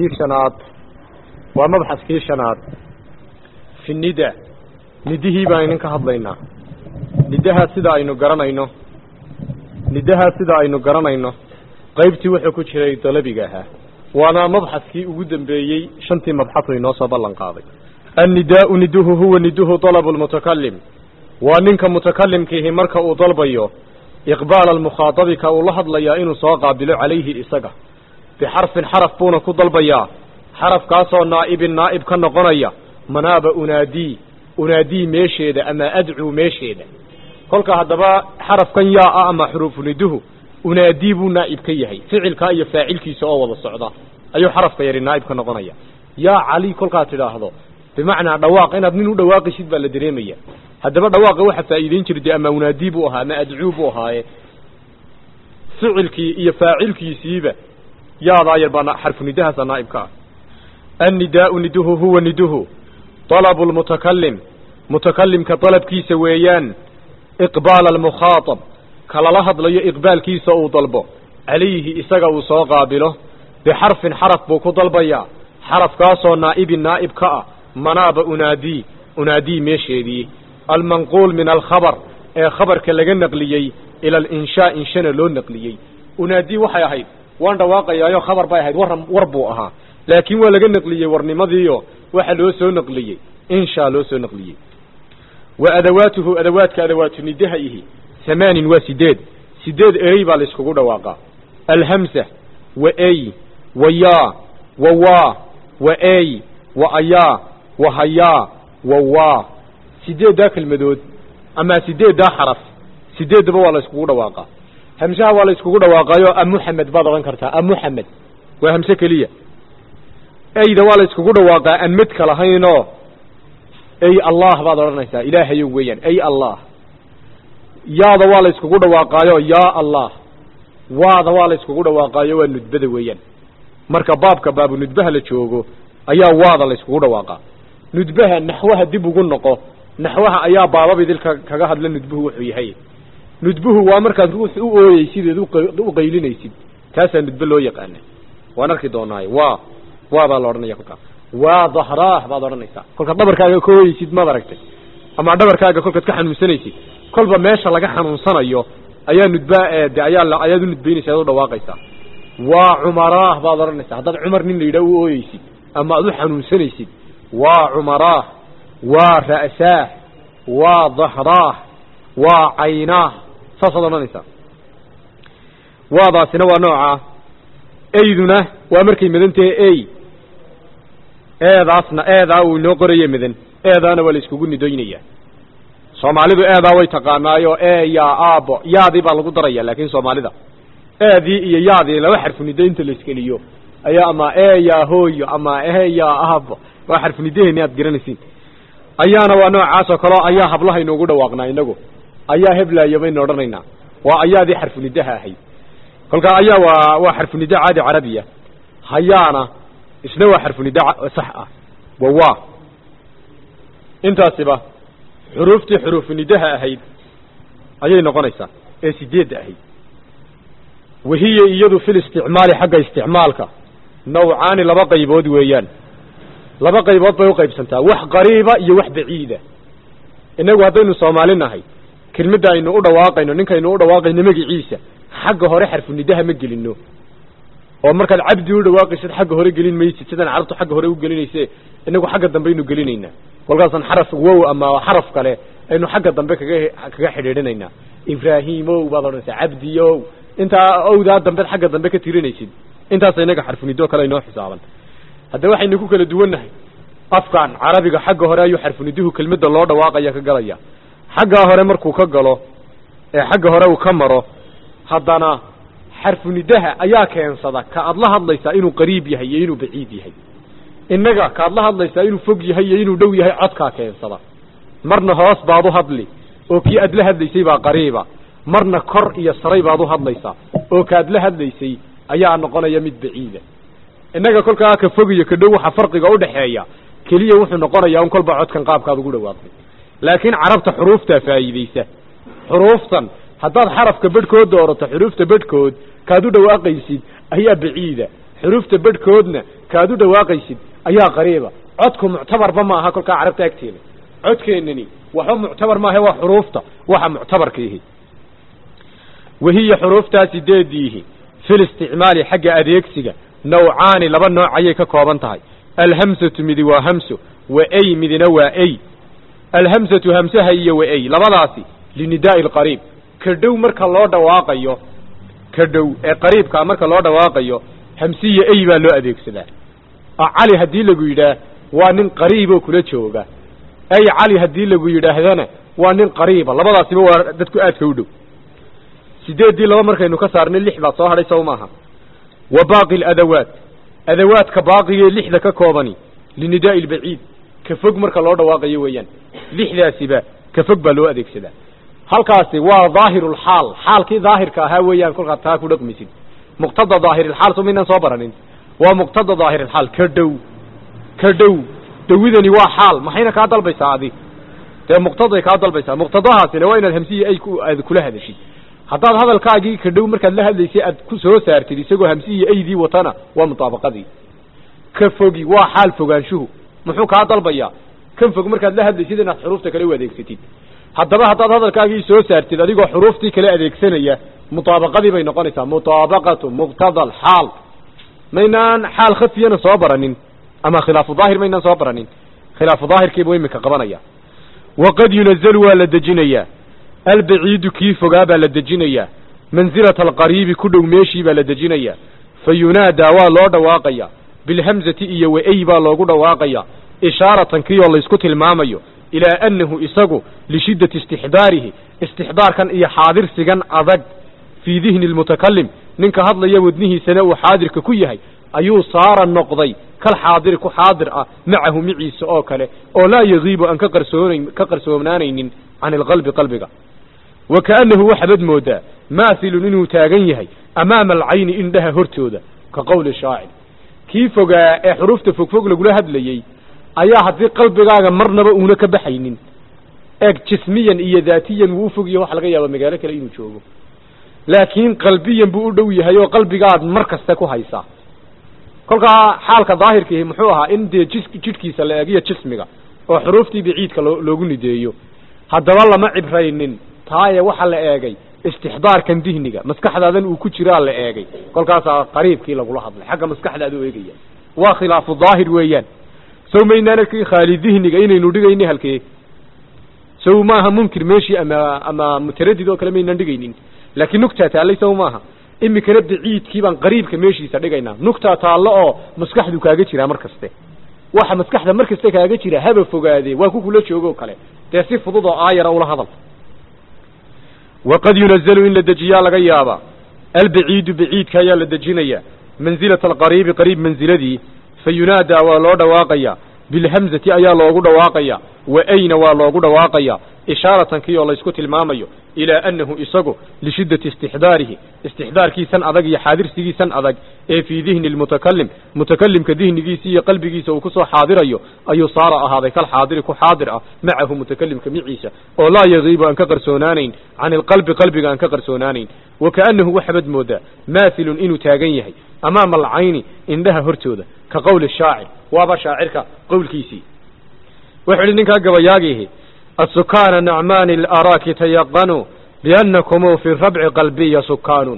mabxaskii shanaad waa mabxaskii shanaad fi nida nidihii baan idin ka hadlaynaa nidahaa sida aynu garanayno nidahaa sida aynu garanayno qaybtii wuxuu ku jiray dalabiga ahaa waana mabxaskii ugu dambeeyey shantii mabxasu inoo soo ballan qaaday annidaau niduhu huwa niduhu dalabu lmutakalim waa ninka mutakalimkiihi marka uu dalbayo iqbaala almukhaadabi ka uu la hadlayaa inuu soo qaabilo calayhi isaga bixarfin xaraf buuna ku dalbayaa xarafkaasoo naa'ibin naa'ib ka noqonaya manaaba unaadii unaadii meesheeda ama adcuu meesheeda kolka haddaba xarafkan yaa ah ama xuruufu niduhu unaadii buu naa'ib ka yahay ficilkaa iyo faacilkiisa oo wada socda ayuu xarafka yari naa'ib ka noqonaya yaa cali kolkaad tidhaahdo bimacnaa dhawaaq inaad nin u dhawaaqisid baa la dareemaya haddaba dhawaaqa waxa faa'iideyn jira dee ama unaadii buu ahaa ama adcuu buu ahaaye ficilkii iyo faacilkiisiiba yaadaa yar baa xarfu nidahaasa naa'ibka ah annidaau niduhu huwa niduhu dalabu lmutakalim mutakalimka dalabkiisa weeyaan iqbaala almukhaatab kalala hadlayo iqbaalkiisa uu dalbo calayhi isaga uu soo qaabilo bixarfin xaraf buu ku dalbayaa xarafkaasoo naa'ibin naa'ib ka ah manaaba unaadii unaadii meesheedii almanquul min alkhabar ee khabarka laga naqliyey ila alinshaa inshana loo naqliyey unaadii waxay ahayd waan dhawaaqayaayo khabar bay ahayd war war buu ahaa laakiin waa laga naqliyey warnimadiiyo waxa loo soo naqliyey inshaa loo soo naqliyey wa adawaatuhu adawaadka adawaatu nidaha ihi hamaanin waa sideed sideed erey baa la iskugu dhawaaqaa alhamsa wa ey wa yaa wa waa wa ey wa ayaa wa hayaa wa waa sideeddaa kelmadood ama sideeddaa xaraf sideeddaba waa la iskugu dhawaaqaa hamsaha waa la iskugu dhawaaqaayo amuxamed baad odhan kartaa amuxamed waa hamse keliya eyda waa la iskugu dhawaaqaa aan medka lahaynoo ey allah baad odhanaysaa ilaahayow weeyaan ey allah yaada waa la iskugu dhawaaqaayo yaa allah waada waa la iskugu dhawaaqaayo waa nudbada weeyaan marka baabka baabu nudbaha la joogo ayaa waada la iskugu dhawaaqaa nudbaha naxwaha dib ugu noqo naxwaha ayaa baabab idilka kaga hadla nudbuhu wuxuu yahay nudbuhu waa markaad ruux u ooyeysid eed u qaylinaysid taasaa nudbe loo yaqaana waan arki doonaaye waa waadaa la odhanaya kolkaa waa dahraah baad odhanaysaa kolkaad dhabarkaaga ka ooyeysid maad aragtay ama dhabarkaaga kolkaad ka xanuunsanaysid kolba meesha laga xanuunsanayo ayaa nudbaa de ayaa ayaad u nudbaynaysa ad u dhawaaqaysaa waa cumaraah baad odhanaysaa haddaad cumar nin la yidhaha u ooyeysid ama aad u xanuunsanaysid waa cumaraah waa ra'saah waa dahraah waa caynaah saasaad odhanaysaa waadaasina waa noocaa eyduna waa markay madan tahay ey eedaasna eedaa uu inoo qoraye madan eedaana waa la iskugu nidoynaya soomaalidu eedaa way taqaanaayo ee yaa aabo yaadii baa lagu daraya laakiin soomaalida eedii iyo yaadii laba xarfu nido inta la iskeliyo ayaa ama ee yaa hooyo ama ee yaa aabo waa xarfu nidaheeni aad garanaysiin ayaana waa noocaasoo kaleo ayaa hablaha inoogu dhawaaqnaa inagu ayaa heblaayo baynu odhanaynaa waa ayaadii xarfu nidaha ahayd kolkaa ayaa waa waa xarfu nida caadi carabiya hayaana isna waa xarfu nida sax ah wa waa intaasiba xuruuftii xuruufu nidaha ahayd ayay noqonaysaa ee sideedda ahayd wahiya iyadu fil isticmaali xagga isticmaalka nawcaani laba qaybood weeyaan laba qaybood bay uqaybsantaa wax qariiba iyo wax baciida inagu haddaynu soomaali nahay kelmadda aynu u dhawaaqayno ninkaynu u dhawaaqayno magiciisa xagga hore xarfu nidaha ma gelino oo markaad cabdi u dhawaaqaysid xagga hore gelin maysid sidaan carabtu xagga hore u gelinayse inagu xagga dambeaynu gelinaynaa kolkaasaan xaraf wow ama xaraf kale aynu xagga dambe kaga kaga xidhiidhinaynaa ibrahimow baad odhanaysaa cabdiyow intaa owdaa dambeed xagga dambe ka tirinaysid intaasa inaga xarfunido kale inoo xisaaban haddaba waxaynu ku kala duwannahay afkan carabiga xagga hore ayuu xarfuniduhu kelmadda loo dhawaaqaya ka galaya xaggaa hore markuu ka galo ee xagga hore uu ka maro haddana xarfunidaha ayaa keensada ka aad la hadlaysaa inuu qariib yahay iyo inuu baciid yahay innaga kaad la hadlaysaa inuu fog yahay iyo inuu dhow yahay codkaa keensada marna hoos baad u hadli oo kii aad la hadlaysay baa qariiba marna kor iyo saray baad u hadlaysaa oo kaad la hadlaysay ayaa noqonaya mid baciida innaga kolkaa ka fog iyo ka dhow waxa farqiga udhaxeeya keliya wuxuu noqonayaa un kolba codkan qaabkaad ugu dhawaaqday laakiin carabta xuruuftaa faa'iidaysa xuruuftan haddaad xarafka bedhkood doorato xuruufta bedhkood kaad u dhawaaqaysid ayaa baciida xuruufta bedhkoodna kaad u dhawaaqaysid ayaa qariiba codku muctabarba ma aha kolkaa carabta agteeda codkeennani waxba muctabar maahe waa xuruufta waxa muctabarkiihi wahiya xuruuftaa sideediihi fil isticmaali xagga adeegsiga nawcaani laba nooc ayay ka kooban tahay alhamsatu midi waa hamso wa ay midina waa ay alhamsatu hamsaha iyo wa ay labadaasi linidaa'i alqariib ka dhow marka loo dhawaaqayo ka dhow ee qariibkaa marka loo dhawaaqayo hamsiya ay baa loo adeegsadaa cali haddii lagu yidhaah waa nin qariiboo kula jooga ay cali haddii lagu yidhaahdana waa nin qariiba labadaasiba waa dadku aadka u dhow sideeddii laba markaynu ka saarnay lix baa soo hadhay sow maaha wa baaqi aladawaat adawaadka baaqigee lixda ka koobani linidaa'i albaciid ka fog marka loo dhawaaqayo weeyaan lixdaasiba ka fog baa loo adeegsadaa halkaasi waa daahirulxaal xaalkii daahirka ahaa weeyaan kolkaad taa ku dhaqmisid muqtada daahirilxaal so maynaan soo baranin waa muqtada daahirilxaal ka dhow ka dhow dhowidani waa xaal maxayna kaa dalbaysaa adi dee muqtaday kaa dalbaysaa muqtadahaasina waa inaad hamsiya ay aad kula hadashid haddaad hadalkaagii ka dhow markaad la hadlaysay aad ku soo saartid isagoo hamsiya aydii watana waa mutaabaqadii ka fogi waa xaal fogaanshuhu muxuu kaa dalbayaa kan fog markaad la hadlaysid inaad xuruufta kale u adeegsatid haddaba haddaad hadalkaagii soo saartid adigoo xuruuftii kale adeegsanaya mutaabaqadii bay noqonaysaa mutaabaqatu muqtada alxaal maynaan xaal khafiyana soo baranin ama khilaafu daahir maynaan soo baranin khilaafu daahirkiibu imika qabanaya waqad yunazalu waa la dejinayaa albaciidu kii fogaa baa la dejinayaa mansilata alqariibi ku dhow meeshii baa la dejinayaa fa yunaadaa waa loo dhawaaqaya bilhamzati iyo wa-ay baa loogu dhawaaqaya ishaaratan kii oo laysku tilmaamayo ilaa annahu isagu lishiddati istixdaarihi istixdaarkan iyo xaadirsigan adag fii dihni lmutakalim ninka hadlaya wadnihiisana uu xaadirka ku yahay ayuu saara noqday kal xaadiri ku xaadir ah macahu miciisa oo kale oo laa yagiibu aan ka qarsoonayn ka qarsoonaanaynin can ilqalbi qalbiga wa kaannahu waxaabad moodaa maathilun inuu taagan yahay amaama alcayni indhaha hortooda ka qowli shaacir kii fogaa ee xuruufta fogfog lagula hadlayey ayaa haddii qalbigaaga marnaba uuna ka baxaynin eeg jismiyan iyo daatiyan wuu u fogyahay waxa laga yaaba magaalo kale inuu joogo laakiin qalbiyan buu u dhow yahay oo qalbigaad mar kasta ku haysaa kolkaa xaalka daahirkiihi muxuu ahaa in dee jis jidhkiisa la eegiyo jismiga oo xuruuftii baciidka loo loogu nideeyo haddaba lama cibraynin taaye waxa la eegay istixdaarkan dihniga maskaxdaadan uu ku jiraa la eegay kolkaasaa qariibkii lagula hadlay xagga maskaxdaada u eegaya waa khilaafu daahir weeyaan sow maynaan arkay khaali dihniga inaynu dhigayni halkee sow maaha munkir meeshii ama ama mutaradid oo kale maynaan dhigaynin laakiin nugtaa taallay sow maaha imikana baciidkii baan qariibka meeshiisa dhigaynaa nugtaa taallo oo maskaxdu kaaga jiraa mar kaste waxa maskaxda mar kaste kaaga jira haba fogaadee waa ku kula joogoo kale dee si fudud oo aayara ula hadal waqad yunazalu in la dejiyaa laga yaabaa albaciidu baciidka ayaa la dejinayaa mansilata alqariibi qariib mansiladii fa yunaadaa waa loo dhawaaqayaa bilhamzati ayaa loogu dhawaaqayaa wa ayna waa loogu dhawaaqayaa ishaaratan kii oo laysku tilmaamayo ilaa annahu isagu lishiddati istixdaarihi istixdaarkiisan adag iyo xaadirsigiisan adag ee fii dihni lmutakalim mutakalimka dihnigiisa iyo qalbigiisa uu kusoo xaadirayo ayuu saara ahaaday kal xaadiri ku xaadir ah macahu mutakalimka miciisa oo laa yagiibu aan ka qarsoonaanayn can ilqalbi qalbiga aan ka qarsoonaanayn wa kaannahu waxabad moodaa maathilun inuu taagan yahay amaama alcayni indhaha hortooda ka qowli shaacir waaba shaacirka qowlkiisii wuxuu idhi ninkaa gabayaagiihi السكان نعمان الأراك تيقنوا بأنكم في الربع قلبي سكان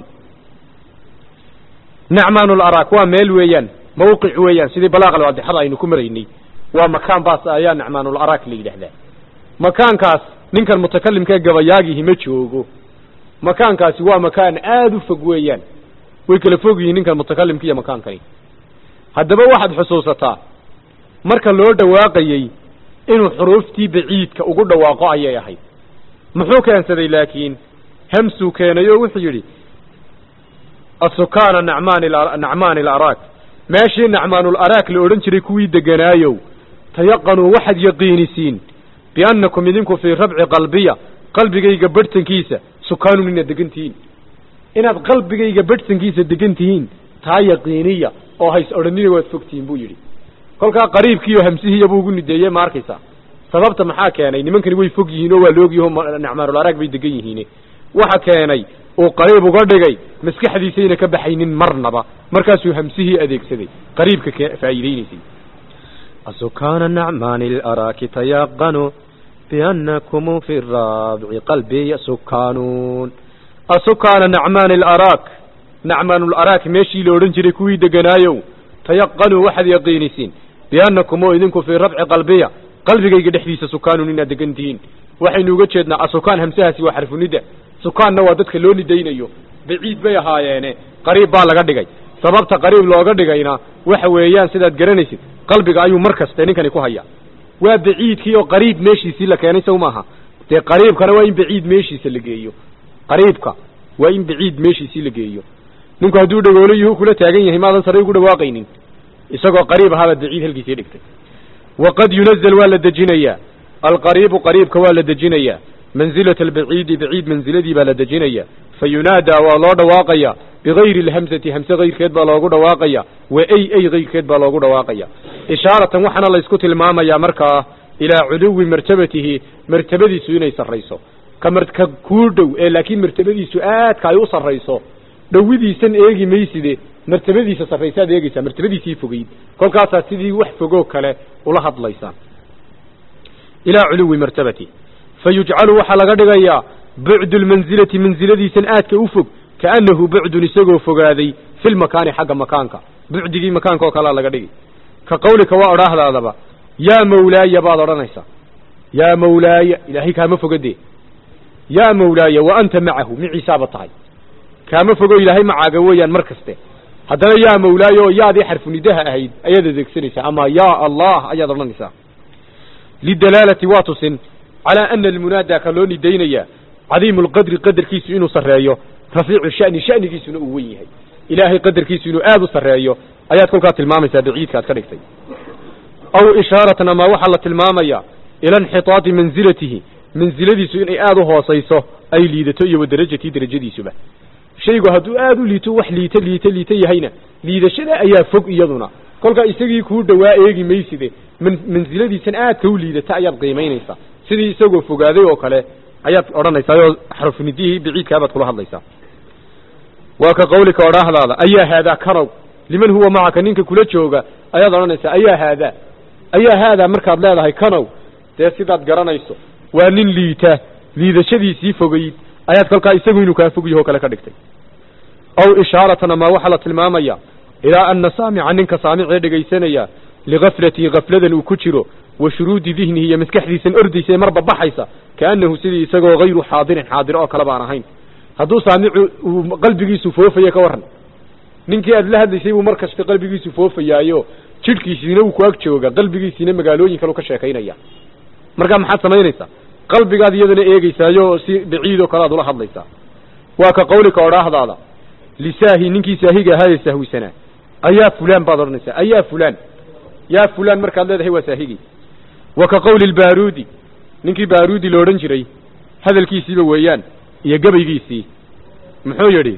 نعمان الأراك وميل ويان موقع ويان سيدي بلاغ الواضح هذا إنكم ريني ومكان باس آيا نعمان الأراك اللي لهذا مكان كاس نينك المتكلم كي قبياقه مجوغو مكان كاس هو مكان آدو فوق ويان ويكل فوقه نينك المتكلم كي مكان كاين هذا واحد حصوصتا مركا لورد واقعي inuu xuruuftii baciidka ugu dhawaaqo ayay ahayd muxuu keensaday laakiin hamsuu keenayo wuxuu yidhi asukaana nacmaan nacmaani alaraak meeshii nacmaanul araak la odhan jiray kuwii deganaayow tayaqanuu waxaad yaqiinisiin biannakum idinku fii rabci qalbiya qalbigayga badhsankiisa sukaanun inaad degan tihiin inaad qalbigayga badhsankiisa degan tihiin taa yaqiiniya oo hays odhanina waad fogtihiin buu yidhi kolkaa qariibkiiyo hamsihiiya buu ugu nideeyey ma arkaysa sababta maxaa keenay nimankani way fog yihiin oo waa loogyaho nacmaanul araag bay degan yihiin waxa keenay uu qariib uga dhigay maskaxdiisayna ka baxaynin marnaba markaasuu hamsihii adeegsaday qariibka ka faa'iideynaysay أسكان النعمان الأراك تيقنوا بأنكم في الرابع قلبي سكانون asukaana nacmaan alaraak nacmaan laraak meeshii la odhan jiray kuwii deganaayow tayaqanuu waxaad yaqiinisiin biannakum oo idinku fii rabci qalbiya qalbigayga dhexdiisa sukaanun inaad degan tihiin waxaynu uga jeednaa asukaan hamsahaasi waa xarfunida sukaanna waa dadka loo nidaynayo baciid bay ahaayeene qariib baa laga dhigay sababta qariib looga dhigayna waxa weeyaan sidaad garanaysid qalbiga ayuu mar kaste ninkani ku haya waa baciidkii oo qariib meeshiisii la keenay sow maaha dee qariibkana waa in baciid meeshiisa la geeyo qariibka waa in baciid meeshiisii la geeyo ninku hadduu dhagoolo yuhu kula taagan yahay maadan sare ugu dhawaaqaynin isagoo qariib ahaabaad baciid halkiisii dhigtay waqad yunazal waa la dejinayaa alqariibu qariibka waa la dejinayaa manzilata albaciidi baciid manziladii baa la dejinayaa fa yunaadaa waa loo dhawaaqaya bigayri alhamsati hamse kayrkeed baa loogu dhawaaqaya wa ay ay kayrkeed baa loogu dhawaaqaya ishaaratan waxaana laysku tilmaamayaa markaa ilaa culuwi martabatihi martabadiisu inay sarrayso ka mar ka kuu dhow ee laakiin martabadiisu aadka ay u sarrayso dhowidiisan eegi mayside martabadiisa sarraysaad eegeysaa martabadiisii fogeyd kolkaasaad sidii wax fogoo kale ula hadlaysaan ilaa culuwi martabati fa yujcalu waxaa laga dhigayaa bucdu lmanzilati mansiladiisan aadka u fog kaannahu bucdun isagoo fogaaday fi lmakaani xagga makaanka bucdigii makaanka oo kalea laga dhigi ka qawlika waa odhaahdaadaba yaa mawlaaya baad odhanaysaa yaa mawlaaya ilaahay kaama fogadee yaa mawlaaya wa anta macahu miciisaaba tahay kaama fogo ilaahay macaaga weeyaan mar kaste haddana yaa mawlaaya oo yaadii xarfunidaha ahayd ayaad adeegsanaysaa ama yaa allah ayaad odhanaysaa lidalaalati waa tusin calaa ana almunaada ka loo nidaynaya cadiimu lqadri qadarkiisu inuu sarreeyo rafiicu shani shanigiisuna uu wen yahay ilaahay qadarkiisu inuu aada u sarreeyo ayaad kolkaa tilmaamaysaa baciidka aad ka dhigtay aw ishaaratan ama waxaa la tilmaamaya ila inxitaadi mansilatihi mansiladiisu inay aada u hoosayso ay liidato iyo wa darajatii derajadiisuba shaygu hadduu aada u liito wax liito liito liito yahayna liidashada ayaa fog iyaduna kolkaa isagii kuu dhowaa eegi mayside man mansiladiisan aadka u liidata ayaad qiimaynaysaa sidii isagoo fogaaday oo kale ayaad odhanaysaa oo xarfinidihii baciidkaabaad kula hadlaysaa waa ka qawlika odhaahdaada ayaa haadaa kanow liman huwa macaka ninka kula jooga ayaad odhanaysaa ayaa haadaa ayaa haadaa markaad leedahay kanow dee sidaad garanayso waa nin liita liidashadiisii fogayd ayaad kolkaa isagu inuu kaa fog yahoo kale ka dhigtay aw ishaaratan ama waxaa la tilmaamaya ilaa ana saamica ninka saamicee dhegaysanaya ligaflatii gafladan uu ku jiro wa shuruudi dihnihi iyo maskaxdiisan ordaysa ee marba baxaysa kaannahu sidii isagoo hayru xaadirin xaadiro oo kale baan ahayn hadduu saamicu uu qalbigiisu foofaya ka warran ninkii aad la hadlaysay buu mar kasta qalbigiisu foofayaayo jidhkiisiina uu ku ag jooga qalbigiisiina magaalooyin kale u ka sheekaynaya markaa maxaad samaynaysaa qalbigaad iyadana eegeysaayo si baciid oo kale aad ula hadlaysaa waa ka qawlika odhaahdaada lisaahi ninkii saahiga ahaa ee sahwisanaa ayaa fulaan baad odhanaysaa ayaa fulaan yaa fulaan markaad leedahay waa saahigii wa ka qawli lbaaruudi ninkii baaruudi la odhan jiray hadalkiisiiba weeyaan iyo gabaygiisii muxuu yidhi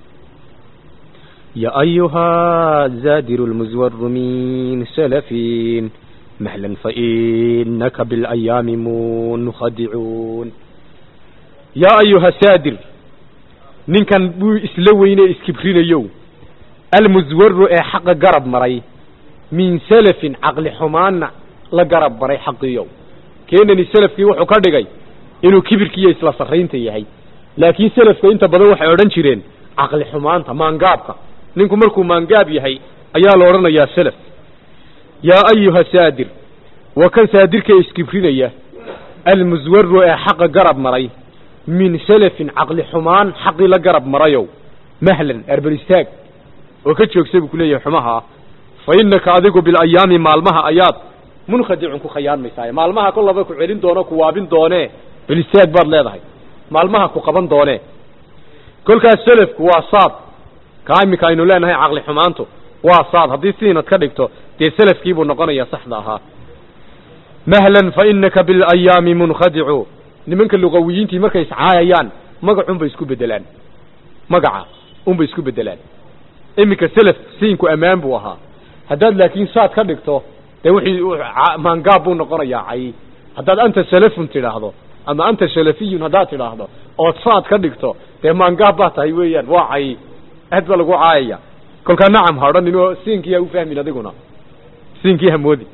يا أيها الزادر المزور من سلفين مهلا فإنك بالأيام منخدعون yaa ayuha saadir ninkan buu isla weyne iskibrinayow almuswaru ee xaqa garab maray min salafin caqli xumaanna la garab maray xaqiyow keenani salafkii wuxuu ka dhigay inuu kibirkiiyo isla sarraynta yahay laakiin salafka inta badan waxay odhan jireen caqli xumaanta maangaabka ninku markuu maangaab yahay ayaa la odhanayaa salaf yaa ayuha saadir waa kan saadirka iskibrinaya almuswaru ee xaqa garab maray min salafin caqli xumaan xaqii la garab marayow mahlan arbal istaag oo ka joogsa buu kuleeyahay xumaha fa innaka adigu bilayaami maalmaha ayaad munkhadicun ku khayaanmaysaa maalmaha kollaba ku celin doono ku waabin doonee bal istaag baad leedahay maalmaha ku qaban doonee kolkaas salafku waa saad kaa iminka aynu leenahay caqli xumaantu waa saad haddii sidiinad ka dhigto dee salafkiibuu noqonayaa saxda ahaa mahlan fa innaka bilayaami munkhadicu nimanka luqawiyiintii markay iscaayayaan magacunbay isku bedelaan magaca unbay isku bedelaan iminka selaf siinku ammaan buu ahaa haddaad laakiin saad ka dhigto dee wixii maangaab buu noqonayaa cay haddaad anta salafun tidhaahdo ama anta salafiyun haddaad tidhaahdo ood saad ka dhigto dee maangaab baa tahay weeyaan waa cay aad baa lagu caayaya kolkaa nacam ha odhanin oo siinkii ha u fahmin adiguna siinkii hamoodi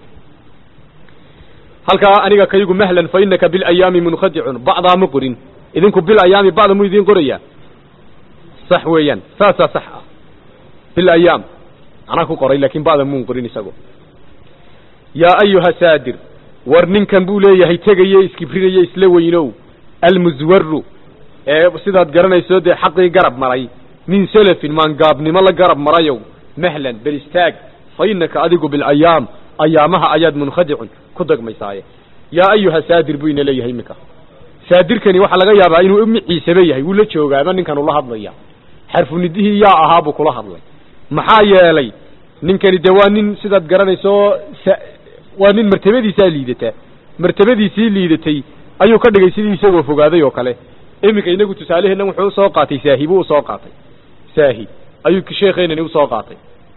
halkaa aniga kaygu mahlan fa inaka bilayaami munkhadicun bacdaa ma qorin idinku bilayaami bacda mu idiin qorayaa sax weeyaan saasaa sax ah bilayaam anaa ku qoray laakin bacda muun qorin isago yaa ayuha saadir war ninkan buu leeyahay tegaye iskibrinaye isla weynow almuswaru ee sidaad garanayso dee xaqii garab maray min selafin maangaabnimo la garab marayow mahlan bel istaag fa inaka adigu bilayaam ayaamaha ayaad munkhadicun ku dagmaysaaye yaa ayuha saadir buu ina leeyahay iminka saadirkani waxaa laga yaabaa inuu miciisaba yahay wuu la joogaaba ninkan ula hadlaya xarfunidihii yaa ahaa buu kula hadlay maxaa yeelay ninkani dee waa nin sidaad garanayso waa nin martabadiisaa liidataa martabadiisii liidatay ayuu ka dhigay sidii isagoo fogaaday oo kale iminka inagu tusaaleheenna wuxuu usoo qaatay saahi buu usoo qaatay saahi ayuu sheekeenani usoo qaatay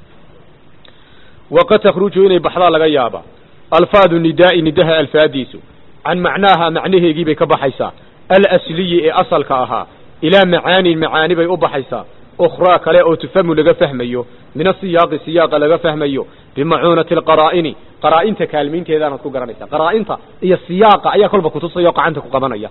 waqad takhruju inay baxdaa laga yaabaa alfaadu nidaai nidaha alfaadiisu can macnaaha macnaheegii bay ka baxaysaa alasliyi ee asalka ahaa ilaa macaanin macaani bay u baxaysaa ukhraa kale oo tufamu laga fahmayo min asiyaaqi siyaaqa laga fahmayo bimacuunati alqaraa'ini qaraa'inta kaalmaynteedaanaad ku garanaysaa qaraa'inta iyo siyaaqa ayaa kolba kutusaya oo gacanta ku qabanaya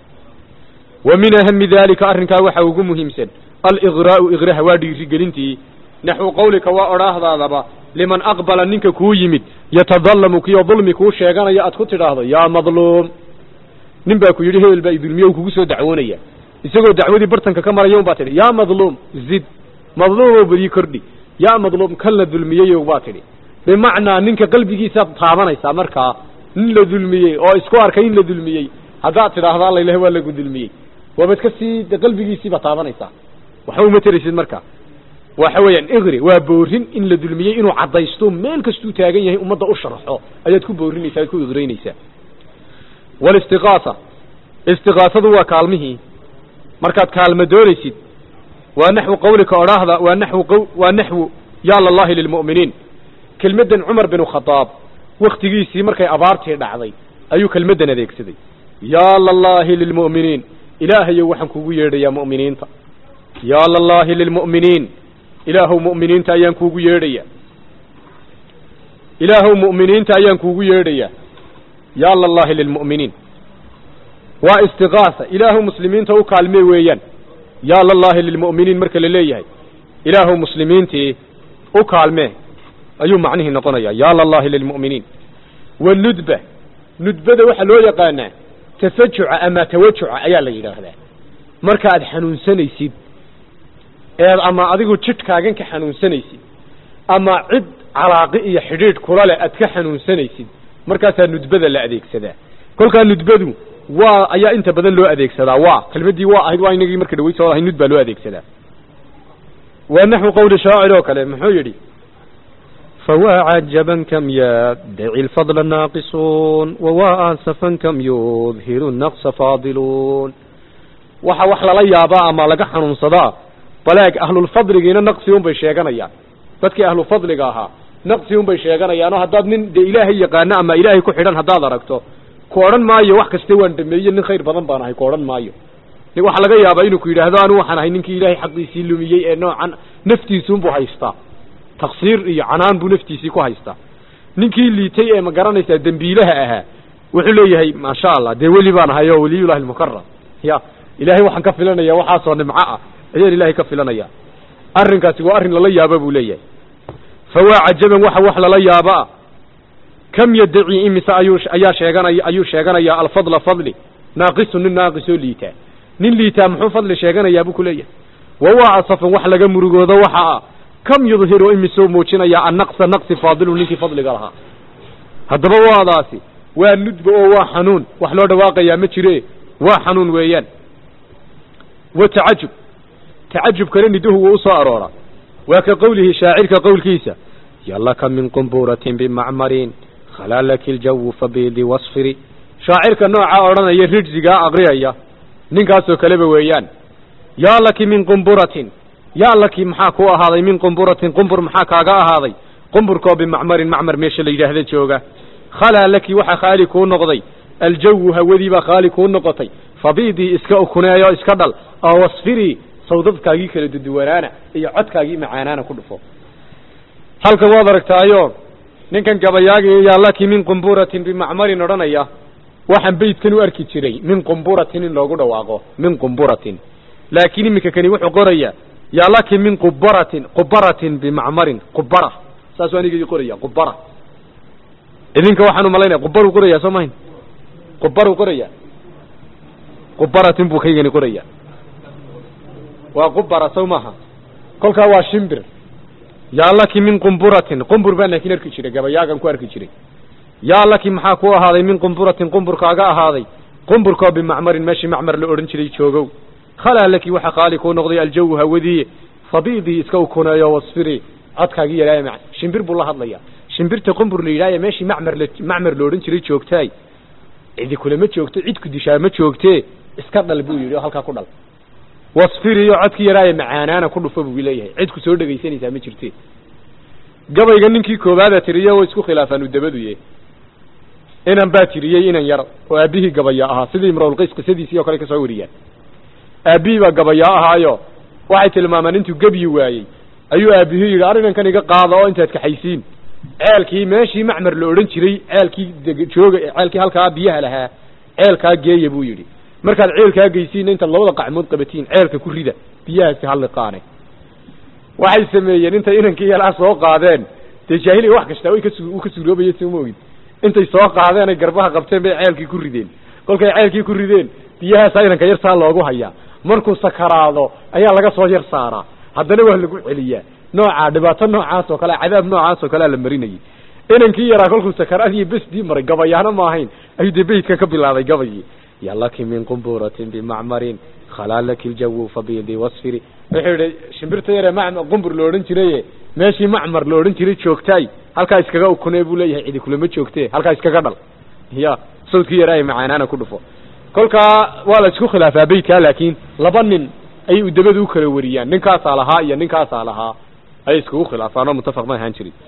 wa min ahami dalika arrinkaa waxaa ugu muhiimsan aligraa'u igraha waa dhiirigelintii naxwu qawlika waa odhaahdaadaba liman aqbala ninka kuu yimid yatadallamu kiyo dulmi kuu sheeganaya aad ku tidhaahdo yaa madluum nin baa ku yidhi hebel baa idulmiye u kugu soo dacwoonaya isagoo dacwadii bartanka ka maraya un baa tidhi yaa madluum zid madluumow badii kordhi yaa madluum kan la dulmiyeyow baa tidhi bimacnaa ninka qalbigiisaad taabanaysaa markaa nin la dulmiyey oo isku arkay in la dulmiyey haddaad tidhaahdo alla ilahi waa lagu dulmiyey waabaad ka sii de qalbigiisiibaad taabanaysaa waxba uma teraysid marka waxa weeyaan igri waa boorin in la dulmiyey inuu caddaysto meel kastuu taagan yahay ummadda u sharxo ayaad ku boorinaysaa ad ku igraynaysaa walistiqaasa istiqaasadu waa kaalmihii markaad kaalma doonaysid waa naxwu qawlika odhaahda waa naxwu q waa naxwu yaa lallahi lilmu'miniin kelmaddan cumar binu khadaab waktigiisii markay abaartii dhacday ayuu kelmaddan adeegsaday yaa lallahi lilmu'miniin ilaahayow waxaan kugu yeedhayaa mu'miniinta yaa lallahi lilmu'miniin ilaahow mu'miniinta ayaan kuugu yeedhayaa ilaahow mu'miniinta ayaan kuugu yeedhayaa yaa lallahi lilmu'miniin waa istiqaasa ilaahow muslimiinta u kaalmee weeyaan yaa lallahi lilmu'miniin marka la leeyahay ilaahow muslimiintii u kaalmee ayuu macnihii noqonayaa yaa lallahi lilmu'miniin wanudba nudbada waxaa loo yaqaanaa tafajuca ama tawajuca ayaa la yidhaahdaa marka aad xanuunsanaysid eed ama adigu jidhkaagan ka xanuunsanaysid ama cid calaaqi iyo xidhiidh kula leh aad ka xanuunsanaysid markaasaa nudbada la adeegsadaa kolkaa nudbadu waa ayaa inta badan loo adeegsadaa waa kelmaddii waa ahayd waa inagii marka dhaweyd soo ahay nud baa loo adeegsadaa waa naxwu qawli shaacir oo kale muxuu yidhi فوا عجبا كم يدعي الفضل ناقصون ووا آسفا كم يظهر النقص فاضلون waxa wax lala yaabaa ama laga xanuunsadaa balaag ahlulfadligiina naqsi un bay sheeganayaan dadkii ahlufadliga ahaa naqsi un bay sheeganayaanoo haddaad nin dee ilaahay yaqaano ama ilaahay ku xidhan haddaad aragto ku odhan maayo wax kaste waan dhameeye nin khayr badan baan ahay ku odhan maayo waxaa laga yaabaa inuu ku yidhaahdo anu waxaan ahay ninkii ilaahay xaqiisii lumiyey ee noocan naftiisuunbuu haystaa taksiir iyo canaan buu naftiisii ku haystaa ninkii liitay ee ma garanaysaa dembiilaha ahaa wuxuu leeyahay maasha allah dee weli baan ahay oo weliyullahi almukaram ya ilaahay waxaan ka filanaya waxaasoo nimco ah ayaan ilaahay ka filanaya arrinkaasi waa arrin lala yaaba buu leeyahay fawaa cajaban waxa wax lala yaaba kam yaddaci imise ayuu ayaa sheeganaya ayuu sheeganayaa alfadla fadli naaqisu nin naaqisoo liitaa nin liitaa muxuu fadli sheeganayaa buu ku leeyahay wawaa asafan wax laga murugoodo waxa ah kam yudhiru imisoo muujinaya annaqsa naqsi faadilu ninkii fadliga lahaa haddaba waadaasi waa nudba oo waa xanuun wax loo dhawaaqayaa ma jire waa xanuun weeyaan wa tacajub tacajubkana niduhu wuu usoo arooraa waa ka qowlihi shaacirka qowlkiisa yalaka min qumburatin bimacmarin khalaa laki ljawu fabiidi wasfiri shaacirka nooca odhanaya rijsigaa aqriyaya ninkaasoo kaleba weeyaan yaa laki min qumburatin yaa laki maxaa ku ahaaday min qumburatin qumbur maxaa kaaga ahaaday qumburkoo bimacmarin macmar meesha la yidhaahda jooga khalaa laki waxaa khaali kuu noqday aljawu hawadiibaa khaali kuu noqotay fabiidii iska ukuneeyo iska dhal oo wasfirii sawdadkaagii kala duduwanaana iyo codkaagii macaanaana ku dhufo halkan waad aragtaayo ninkan gabayaagii yaallaki min qumburatin bimacmarin odhanaya waxaan beydkan u arki jiray min qumburatin in loogu dhawaaqo min qumburatin laakiin iminka kani wuxuu qoraya yaallaki min qubaratin qubaratin bimacmarin qubara saasuu anigii qoraya qubara idinka waxaan umalaynaya qubaruu qoraya soo mahayn qubaruu qoraya qubaratin buu kaygani qoraya waa qubara sow maaha kolkaa waa shimbir yaallaki min qumburatin qumbur baan laakiin arki jiray gabayaagan ku arki jiray yaallaki maxaa ku ahaaday min qumburatin qumburkaaga ahaaday qumburkoo bimacmarin meeshii macmar la odhan jiray joogow khalaa laki waxa qaali kuu noqday aljawu hawadiiye fabiidii iska ukuneeyo wasfiri codkaagii yadhaaya ma shimbir buu la hadlaya shimbirta qumbur la yidhahya meeshii macmar la macmar la odhan jiray joogtaay cidi kulama joogto cid ku dishaa ma joogtee iska dhal buu yidhi oo halkaa ku dhal wasfiriyo codkii yadhaaya macaanaana ku dhufo buu leeyahay cid ku soo dhegaysanaysaa ma jirte gabayga ninkii koowaada tiriye way isku khilaafaan u dabaduye inan baa tiriyey inan yar oo aabbihii gabaya ahaa sidii imrawlqays qisadiisii oo kale kasoo wariyaan aabbihii baa gabayaa ahaayo waxay tilmaamaan intuu gebyi waayey ayuu aabihii yidhi arrinankan iga qaada oo intaad kaxaysiin ceelkii meeshii macmar la odhan jiray ceelkii jooga ceelkii halkaa biyaha lahaa ceelkaa geeya buu yidhi markaad ceelkaa geysiinna intaad labada qacmood qabatiin ceelka ku rida biyahaasi halliqaane waxay sameeyeen intay inankii yalaa soo qaadeen dee jaahiliga wax kastaa way kasu u ka suuroobaya soo ma ogid intay soo qaadeen ay garbaha qabteen bay ceelkii ku rideen kolkay ceelkii ku rideen biyahaasaa inanka yar saa loogu hayaa markuu sakaraado ayaa laga soo yar saaraa haddana waa lagu celiyaa noocaa dhibaato noocaas oo kale cadaab noocaas oo kalea la marinayay inankii yaraa kolkuu sakaraadii besdii maray gabayaana ma ahayn ayuu dee beydka ka bilaabay gabayii yalaki min qumburatin bimacmarin khalaa laki ljawu fabiidi wasfiri wuxuu yidhi shimbirta yaree macmar qumbur la odhan jiraye meeshii macmar la odhan jiray joogtaay halkaa iskaga ukunee buu leeyahay cidi kulama joogtee halkaa iskaga dhal ya sawdkii yaraa macaanaana ku dhufo kolkaa waa la isku khilaafaa beydkaa laakiin laba nin ayay udabadu u kala wariyaan ninkaasaa lahaa iyo ninkaasaa lahaa ayay iskugu khilaafaan oo muttafaq ma ahaan jirin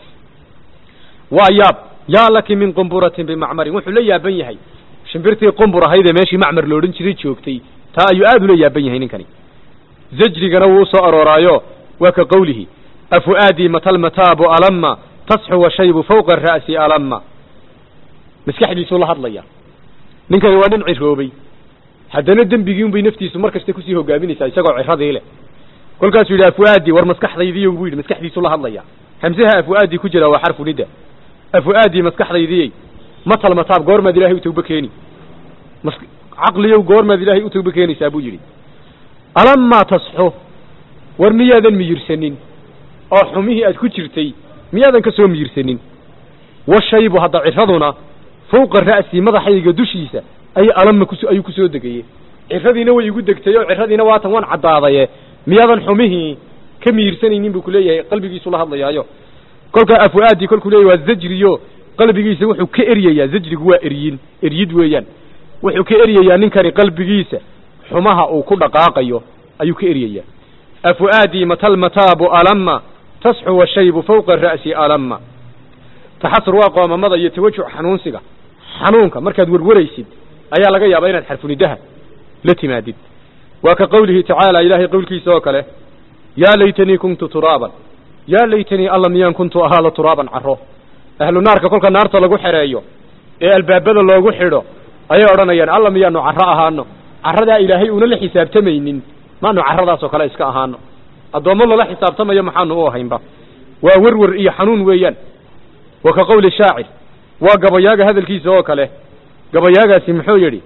waa yaab yaa laki min qumburatin bimacmarin wuxuu la yaaban yahay shimbirtii qumbur ahaydee meeshii macmar la odhan jiray joogtay taa ayuu aad ula yaaban yahay ninkani zajrigana wuu usoo arooraayo waa ka qawlihi afu'aadii matalmataabu alama tasxu washaybu fawqa ra'si alama maskaxdiisuu la hadlaya ninkani waa nin ciroobay haddana dembigii un bay naftiisu mar kasta kusii hogaaminaysaa isagoo ciradii leh kolkaasuu yidhi afu'aadii war maskaxdaydiiy buu yidhi maskaxdiisuu la hadlaya hamsaha afu'aadii ku jira waa xarfu nida afu'aadii maskaxdaydiyey matal mataab goormaad ilahay u tawba keeni mas caqliyow goormaad ilaahay u tawba keenaysaa buu yidhi alamaa tasxo war miyaadan miyirsanin oo xumihii aad ku jirtay miyaadan ka soo miyirsanin washaybu hadda ciraduna fawqa ra'si madaxayga dushiisa ay alama kus ayuu kusoo degayey ciradiina way igu degtay oo ciradiina waatan waan caddaadaye miyaadan xumihii ka miyirsanaynin buu kuleeyahay qalbigiisu la hadlayaayo kolkaa afu'aadii kolkuu leeyahy waa zajriyo qalbigiisa wuxuu ka eryayaa zajrigu waa eryin eryid weeyaan wuxuu ka eryayaa ninkani qalbigiisa xumaha uu ku dhaqaaqayo ayuu ka eryayaa afu'aadii matalmataabu alama tasxu washaybu fawqa ra'si alama taxasur waa qoomamada iyo tawajuc xanuunsiga xanuunka markaad werwaraysid ayaa laga yaabaa inaad xarfunidaha la timaadid waa ka qawlihi tacaala ilaahay qowlkiisa oo kale yaa laytanii kuntu turaaban yaa laytanii alla miyaan kuntu ahaada turaaban caro ahlu naarka kolka naarta lagu xereeyo ee albaabada loogu xidho ayay odhanayaan alla miyaanu caro ahaano caradaa ilaahay una la xisaabtamaynin maanu caradaas oo kale iska ahaano addoommo lala xisaabtamayo maxaanu u ahaynba waa werwer iyo xanuun weeyaan wa ka qawli shaacir waa gabayaaga hadalkiisa oo kale gabayaagaasi muxuu yidhi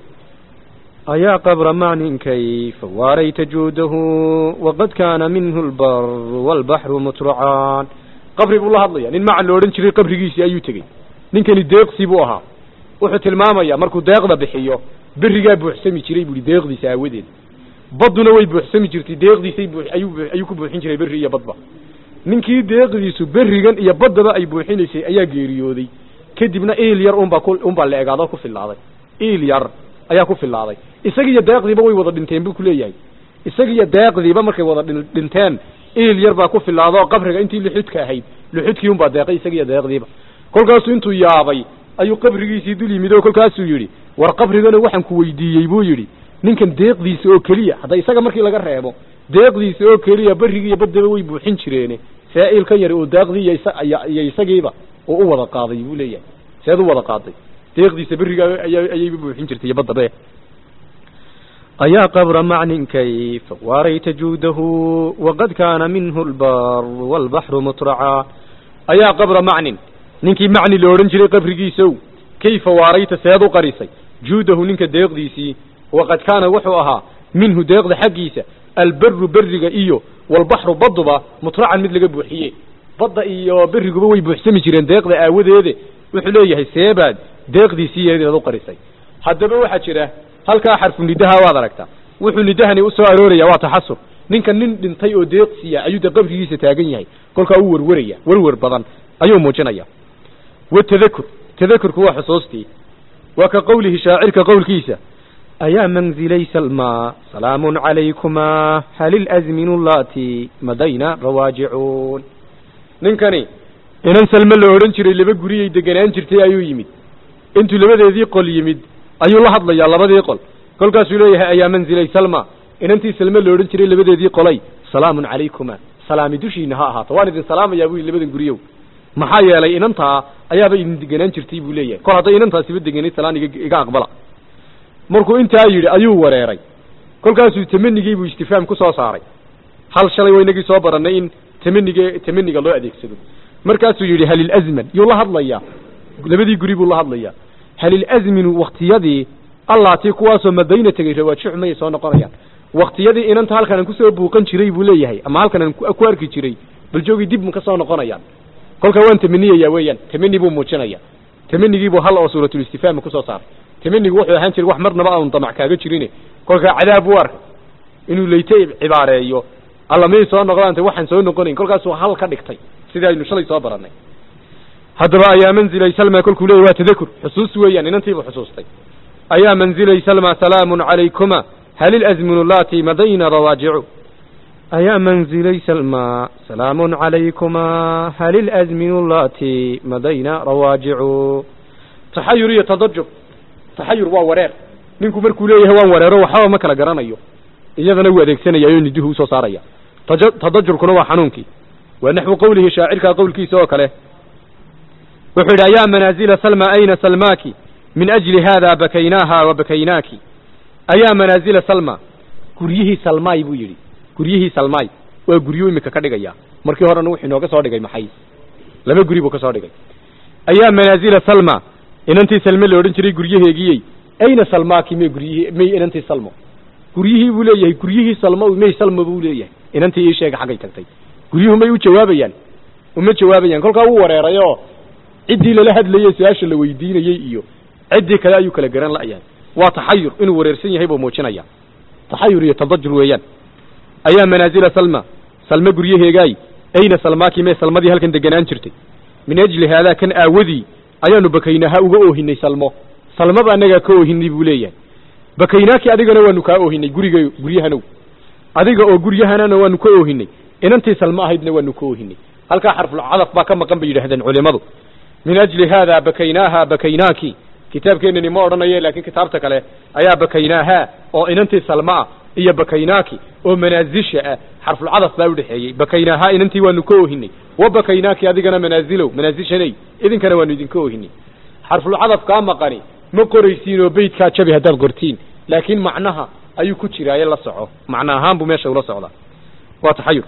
ayaa qabra macnin kayfa waarayta juudahu waqad kaana minhu lbaru waalbaxru mutracaan qabri buu la hadlaya nin macan la odhan jiray qabrigiisii ayuu tegey ninkani deeqsi buu ahaa wuxuu tilmaamayaa markuu deeqda bixiyo berigaa buuxsami jiray buuhi deeqdiisa aawadeed badduna way buuxsami jirtay deeqdiisay buu ayuu ayuu ku buuxin jiray berri iyo badba ninkii deeqdiisu berrigan iyo baddaba ay buuxinaysay ayaa geeriyooday kadibna iil yar unbaa ku unbaa la egaado ku filaaday iil yar ayaa ku filaaday isagiiyo deeqdiiba way wada dhinteen buu kuleeyahay isagiiyo deeqdiiba markay wada dhin dhinteen iil yar baa ku filaado qabriga intii luxudka ahayd luxudkii unbaa deeqay isagiiyo deeqdiiba kolkaasuu intuu yaabay ayuu qabrigiisii dul yimid oo kolkaasuu yidhi war qabrigana waxaan ku weydiiyey buu yidhi ninkan deeqdiisa oo keliya hadda isaga markii laga reebo deeqdiisa oo keliya berrigi iyo baddaba way buuxin jireene saa'ilkan yari oo daaqdii iyo isa- iyo- iyo isagiiba oo u wada qaaday buu leeyahay seed u wada qaaday deeqdiisa berriga ayaa ayayba buuxin jirtay iyo baddabe أيا قبر معن كيف واريت جوده وقد كان منه البر والبحر مطرعا ayaa qabra macnin ninkii macni la odhan jiray qabrigiisow kayfa waarayta seed u qarisay juudahu ninka deeqdiisii waqad kaana wuxuu ahaa minhu deeqda xaggiisa alberu beriga iyo walbaxru badduba mutracan mid laga buuxiye badda iyo beriguba way buuxsami jireen deeqda aawadeede wuxuu leeyahay seebaad deeqdiisii yeedeed u qarisay haddaba waxaa jira halkaa xarfu nidaha waad aragtaa wuxuu nidahani u soo arooraya waa taxasur ninka nin dhintay oo deeqsiya ayuu de qabrigiisa taagan yahay kolkaa u werweraya werwer badan ayuu muujinaya watadakur tadakurku waa xusuustii waa ka qowlihi shaacirka qowlkiisa أيا منزلي سلمى سلام عليكما هل الأزمن اللاتي مدينا رواجعون ninkani inan salme la odhan jiray laba guriyay deganaan jirtay ayuu yimid intuu labadeedii qol yimid ayuu la hadlayaa labadii qol kolkaasuu leeyahay ayaa manzilay salma inantii salme la odhan jiray labadeedii qolay salaamun calaykuma salaami dushiina ha ahaato waan idin salaamayaa buu yidhi labadan guriyow maxaa yeelay inantaa ayaaba idin deganaan jirtay buu leeyahay kol hadday inantaasiba deganay salaan iga iga aqbala markuu intaa yidhi ayuu wareeray kolkaasuu tamanigii buu istifaam ku soo saaray hal shalay waynagii soo barannay in tamaniga tamaniga loo adeegsado markaasuu yidhi halilazman yuu la hadlayaa labadii guri buu la hadlayaa halilazminu waktiyadii allaatii kuwaasoo madayna tegey rawaajixu mayay soo noqonayaan waktiyadii inanta halkan aan kusoo buuqan jiray buu leeyahay ama halkan aan ku ku arki jiray bal joogii dib ma ka soo noqonayaan kolkaa waan tamaniyayaa weeyaan tamani buu muujinaya tamanigiibuu hal oo suuratulistifaama kusoo saaray tamanigu wuxuu ahaan jiray wax marnaba aanu damac kaaga jirine kolkaa cadaab buu arkay inuu leyte cibaareeyo alla miyay soo noqdaante waxaan soo noqonayn kolkaasuu hal ka dhigtay sidii aynu shalay soo barannay haddaba ayaa manzilay salma kolkuu leeyay waa tadakur xusuus weeyaan inantiibuu xusuustay ayaa manzilay salma salaamun calaykuma hal ilazminu allati madayna rawaajicu أيا منزلي سلمى سلام عليكما هل الأزمن اللاتي مدينا رواجعون taxayur iyo tadajub taxayur waa wareer ninku markuu leeyahay waan wareero waxba ma kala garanayo iyadana wuu adeegsanaya oo niduhu usoo saaraya taja tadajurkuna waa xanuunkii waa naxwu qowlihi shaacirka qowlkiisa oo kale wuxuu yidhi ayaa manaazila salma ayna salmaaki min ajli hada bakaynaaha wa bakaynaaki ayaa manaazila salma guryihii salmaay buu yidhi guryihii salmaay waa guryo imika ka dhigaya markii horena wuxuu inooga soo dhigay maxay laba guri buu ka soo dhigay ayaa manaazila salma inantii salme la odhan jiray guryaheegiyey ayna salmaaki may guryihii may inantii salmo guryihii buu leeyahay guryihii salmo may salmo buu leeyahay inantii ii sheega xaggay tagtay guryuhu may u jawaabayaan uma jawaabayaan kolkaa wuu wareeray oo ciddii lala hadlayey su-aasha la weydiinayey iyo ciddii kale ayuu kala garan la'yahay waa taxayur inuu wareersan yahay buu muujinaya taxayur iyo tadajur weeyaan ayaa manaazila salma salme guryaheegaay ayna salmaaki mee salmadii halkan deganaan jirtay min ajli haadaa kan aawadii ayaanu bakaynaha uga oohinay salmo salmaba annagaa ka oohinay buu leeyahay bakaynaaki adigana waanu kaa oohinay guriga guryahanow adiga oo guryahanana waanu ka oohinay inantii salmo ahaydna waanu ka oohinay halkaa xarfulcadaf baa ka maqan bay yidhaahdeen culimadu min ajli haadaa bakaynaaha bakaynaaki kitaabkeenani ma odhanaye laakiin kitaabta kale ayaa bakaynaaha oo inantii salmo ah iyo bakaynaaki oo manaazisha ah xarfulcadaf baa udhexeeyey bakaynaaha inantii waanu ka oohinay wa bakaynaaki adigana manaazilow manaazishanay idinkana waanu idinka oohinay xarfulcadaf kaa maqani ma qoraysiin oo beydkaa jabi haddaad qortiin laakiin macnaha ayuu ku jiraaye la soco macno ahaan buu meesha ula socdaa waa taxayur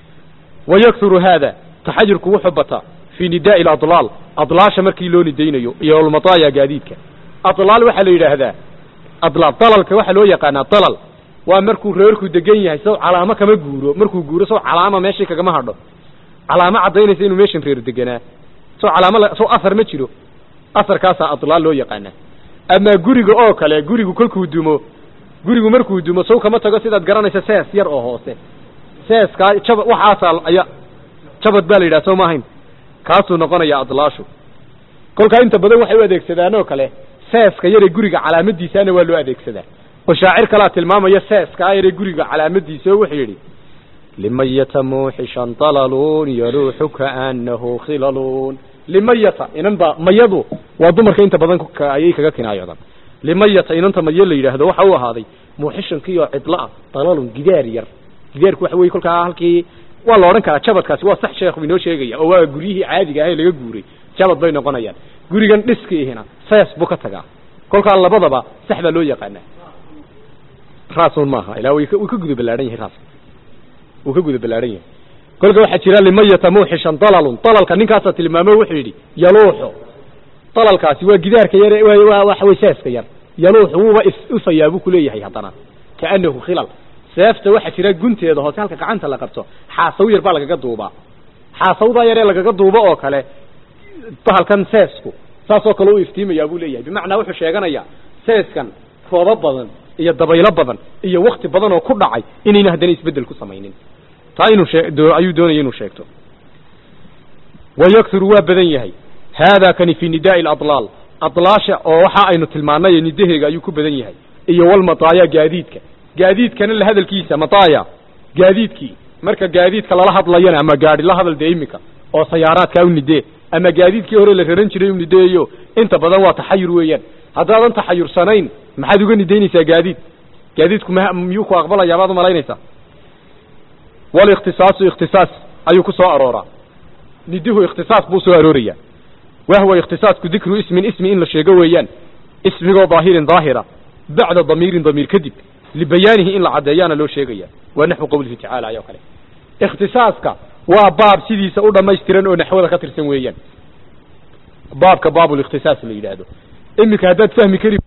wayaksuru haada taxayurku wuxuu bataa fii nidaai aladlaal adlaasha markii loo nidaynayo iyo almataaya gaadiidka adlaal waxaa la yidhaahdaa adlaal dalalka waxaa loo yaqaanaa dalal waa markuu reerku degan yahay saw calaamo kama guuro markuu guuro saw calaama meeshii kagama hadho calaamo caddaynaysa inuu meeshan reer deganaa saw calaamo la- saw asar ma jiro asarkaasaa adlaal loo yaqaanaa amaa guriga oo kale gurigu kolkuu dumo gurigu markuu dumo saw kama tago sidaad garanaysa sees yar oo hoose seeskaa jaba waxaasaa ayaa jabad baa la yidhaha soo ma ahayn kaasuu noqonaya adlaashu kolkaa inta badan waxay u adeegsadaan oo kale seeska yare guriga calaamadiisaana waa loo adeegsadaa oo shaacir kalaa tilmaamaya seeskaa yare guriga calaamadiisa oo wuxuu yidhi limayata muuxishan dalalun yaluuxu kaanahu khilalun limayata inan baa mayadu waa dumarka inta badan ka- ayay kaga kinaayoodaan limayata inanta madyo la yidhaahdo waxa u ahaaday muuxishankii oo cidlo ah dalalun gidaar yar gidaarku waxa weye kolkaa halkii waa la odhan karaa jabadkaasi waa sax sheekhu inoo sheegaya oo waa guryihii caadiga ah ee laga guuray jabad bay noqonayaan gurigan dhiskiihina sees buu ka tagaa kolkaa labadaba sax baa loo yaqaanaa raasun maaha ilaa way ka- wuu ka guda ballaadhan yahay raas wuu ka guda ballaadhan yahay kolka waxaa jira limayata muuxishan dalalun dalalka ninkaasaa tilmaamo wuxuu yidhi yaluuxu dalalkaasi waa gidaarka yar waa waa waxa way seeska yar yaluuxu wuuba is ufayaa buu kuleeyahay haddana kaanahu khilal seefta waxaa jira gunteeda hoose halka gacanta la qabto xaasaw yar baa lagaga duubaa xaasawdaa yaree lagaga duubo oo kale bahalkan seesku saasoo kale u iftiimayaa buu leeyahay bimacnaa wuxuu sheeganayaa seeskan roobo badan iyo dabaylo badan iyo wakti badan oo ku dhacay inayna haddana isbeddel ku samaynin taa inuu shee doo- ayuu doonaya inuu sheegto wayakturu waa badan yahay haadaa kani fi nidaai aladlaal adlaasha oo waxa aynu tilmaanay nidaheega ayuu ku badan yahay iyo walmataaya gaadiidka gaadiidkana la hadalkiisa mataaya gaadiidkii marka gaadiidka lala hadlayana ama gaadhi la hadal dee imika oo sayaaraadkaa u nidee ama gaadiidkii hore la raran jiray u nideeyo inta badan waa taxayur weeyaan haddaadan taxayursanayn maxaad uga nidaynaysaa gaadiid gaadiidku ma miyuu ku aqbalayaa baad umalaynaysaa walikhtisaasu ikhtisaas ayuu ku soo arooraa niduhu ikhtisaas buu soo arooraya wahwa ikhtisaasku dikru ismin ismi in la sheego weeyaan ismigoo daahirin daahira bacda damiirin damiir kadib libayaanihi in la caddeeyaana loo sheegaya waa naxwu qowlihi tacaala ayoo kale ikhtisaaska waa baab sidiisa u dhammaystiran oo naxwada ka tirsan weeyaan baabka baabulikhtisaas la yidhaahdo iminka haddaad fahmi kari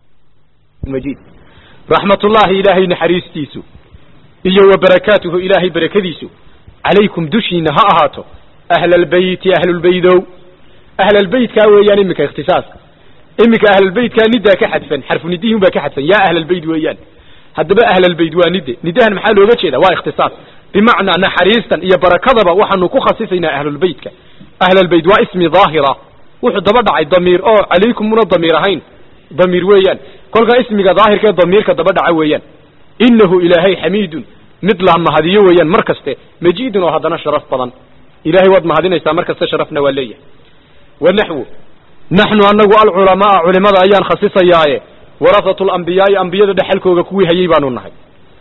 majid raxmatullaahi ilaahay naxariistiisu iyo wa barakaatuhu ilaahay barakadiisu calaykum dushiina ha ahaato ahlalbeyti ahlulbeydow ahlalbeytkaa weeyaan iminka ikhtisaaska iminka ahlalbeytkaa nidaa ka xadfan xarfu nidihin baa ka xadfan yaa ahlalbeyt weeyaan haddaba ahlalbeyt waa nide nidahan maxaa looga jeeda waa ikhtisaas bimacnaa naxariistan iyo barakadaba waxaanu ku khasisaynaa ahlulbeytka ahlalbeyt waa ismi daahira wuxuu daba dhacay damiir oo calaykum muna damiir ahayn damiir weeyaan kolkaa ismiga daahirkee damiirka daba dhaca weeyaan inahu ilaahay xamiidun mid la mahadiyo weeyaan mar kaste majiidun oo haddana sharaf badan ilahay waad mahadinaysaa mar kaste sharafna waa leeyahay wa naxwu naxnu anagu alculamaa culimada ayaan khasisayaaye warasatu lambiyaai ambiyada dhexalkooga kuwii hayay baanu nahay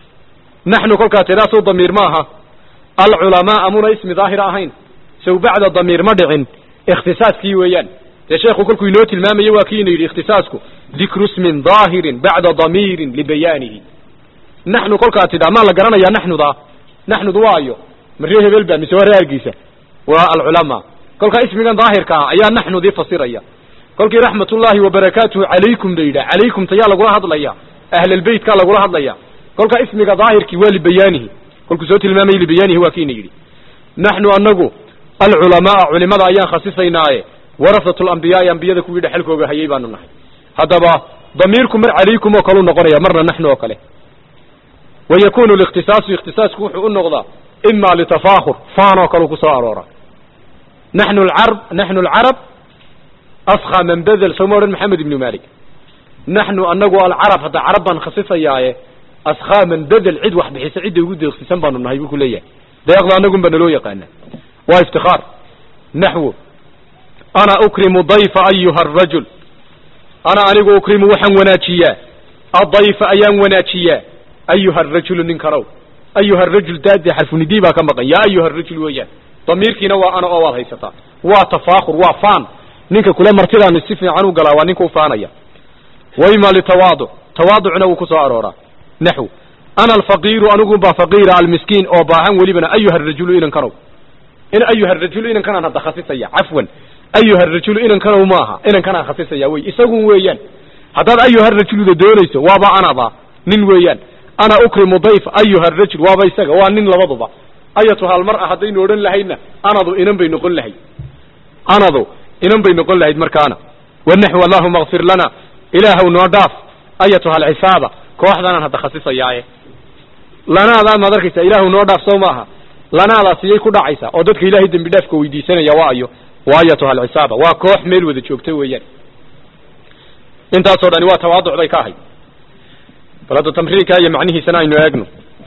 naxnu kolkaa tidaasoo damiir ma aha alculamaa amuna ismi daahira ahayn sow bacda damiir ma dhicin ikhtisaaskii weeyaan dee sheekhu kolkuu inoo tilmaamayo waa kiina yidhi ikhtisaasku dikru ismin daahirin bacda damiirin libayaanihi naxnu kolkaa tidhaa maa la garanayaa naxnuda naxnudu waayo ma ree hebel ba mise waa ree hargeysa waa alculamaa kolkaa ismigan daahirka ah ayaa naxnudii fasiraya kolkii raxmatullaahi wabarakaatuhu calaykum la yidhah calaykum tayaa lagula hadlaya ahlalbeytkaa lagula hadlaya kolkaa ismiga daahirkii waa libayaanihi kolkuu soo tilmaamayay libayaanihi waa kiina yidhi naxnu anagu alculamaa culimada ayaan khasisaynaaye warasatu lambiyaai ambiyada kuwii dhexalkooga hayay baanu nahay haddaba damiirku mar calaykum oo kaleu noqonaya marna naxnu oo kale wayakunu likhtisaasu ikhtisaasku wuxuu u noqdaa ima litafaakhur faan oo kaleu kusoo aroora naxnu alcarab naxnu alcarab askha man bedel soo ma odhan maxamed ibnu malik naxnu anagu alcarab hadda carab baan khasisayaaye askhaa man bedel cid wax bixisa cidda ugu deeqsisan baanu nahay buu ku leeyahay deeqda anagun ba naloo yaqaana waa iftikaar naxwu ana ukrimu dayfa ayuha arajul ana anigu ukrimu waxaan wanaajiyaa adayfa ayaan wanaajiyaa ayuha arajulu ninkanow ayuha arajul daade xarfunidii baa ka maqan yaa ayuha arajul weeyaan damiirkiina waa ana oo waad haysataa waa tafaakur waa faan ninka kule martidaanu si fiican u galaa waa ninka u faanaya wayma litawaaduc tawaaducna wuu ku soo arooraa naxw ana alfaqiiru anigu baa faqiira almiskiin oo baahan welibana ayuha arajulu inankanow in ayuha arajulu inankanaan hadda khasisaya cafwan ayuha arajulu inankanow maaha inankanaan khasisaya wey isagun weeyaan haddaad ayuha arajuluda doonayso waaba anaba nin weeyaan ana ukrimu dayf ayuha arajul waaba isaga waa nin labaduba ayatu halmar ah haddaynu odhan lahayna anadu inan bay noqon lahayd anadu inan bay noqon lahayd markaana wanaxw allahuma kfir lana ilaahw noo dhaaf ayatuha alcisaaba kooxdanaan hadda khasisayaaye lanaadaan maad arkaysa ilaahu noo dhaaf soo maaha lanaadaas iyay ku dhacaysaa oo dadka ilaahay dembi dhaafka weydiisanaya waa ayo waa ayatuha alcisaaba waa koox meel wada joogta weeyaan intaasoo dhani waa tawaaduc bay ka ahayd bal hadda tamriinka iyo macnihiisana aynu eegno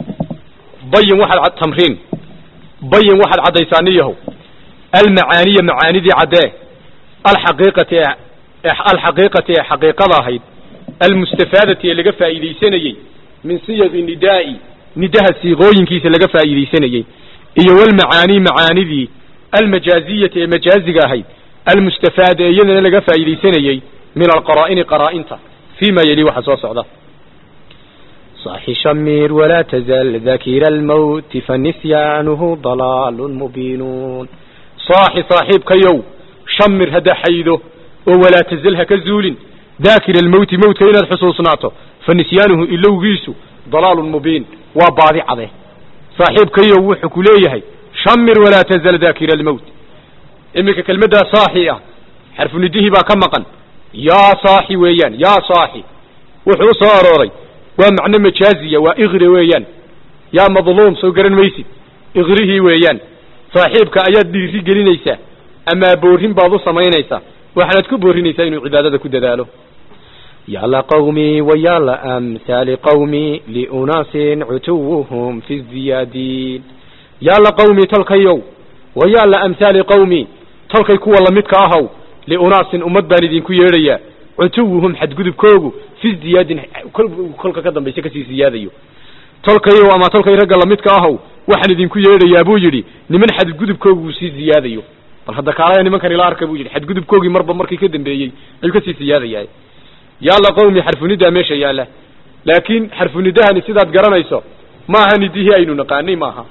bayin waxaad cad tamriin bayin waxaad caddaysaa niyahow almacaaniya macaanidii caddee alxaqiiqati ee alxaqiiqati ee xaqiiqada ahayd almustafaadati ee laga faa'iidaysanayey min siyaqi nidaa'i nidaha siiqooyinkiisa laga faa'iidaysanayey iyo walmacaanii macaanidii almajaaziyati ee majaaziga ahayd almustafaada ee iyadana laga faa'iidaysanayey min alqaraa'ini qaraa'inta fii ma yeli waxa soo socda صاح شمير ولا تزل ذكير الموت فنسيانه ضلال مبين صاحي صاحبكيو شمر هدا حيدو ولا تزلها كزول ذاكر الموت موت إلى الحصوصناته فنسيانه إلو جيسو ضلال مبين وبعض عضيه صاحبكيو وحكو ليه شمر ولا تزل ذاكر الموت إمك كلمة صاحية حرف نديه با كمقا يا صاحي ويان يا صاحي وحو صاروري ومعنى مجازية وإغري ويان يا مظلوم سو قرن ميسي إغريه ويان صاحبك أياد ديري قلينيسا أما بورهن بعضو سمينيسا وحنات كبورهنيسا إنو عبادة كددالو يا لقومي ويا لأمثال قومي لأناس عتوهم في الزيادين يا لقومي تلقيو ويا لأمثال قومي تلقي كوا لمدك أهو لأناس أمد باندين كو يريا عتوهم حد قدب كوغو في الزياد كل كل كدن بيسك سي زياديو تلقيو أما تلقي رجل لمدك أهو waxaan idinku yeedhayaa buu yidhi niman xadgudubkoogu sii ziyaadayo bal hadda kaalaya nimankan ila arka buu yidhi xadgudubkoogii marba markii ka dambeeyey ayuu kasii siyaadayahay yaalla qawmi xarfunidaa meesha yaalla laakiin xarfunidahani sidaad garanayso maaha nidihii aynu naqaanay maaha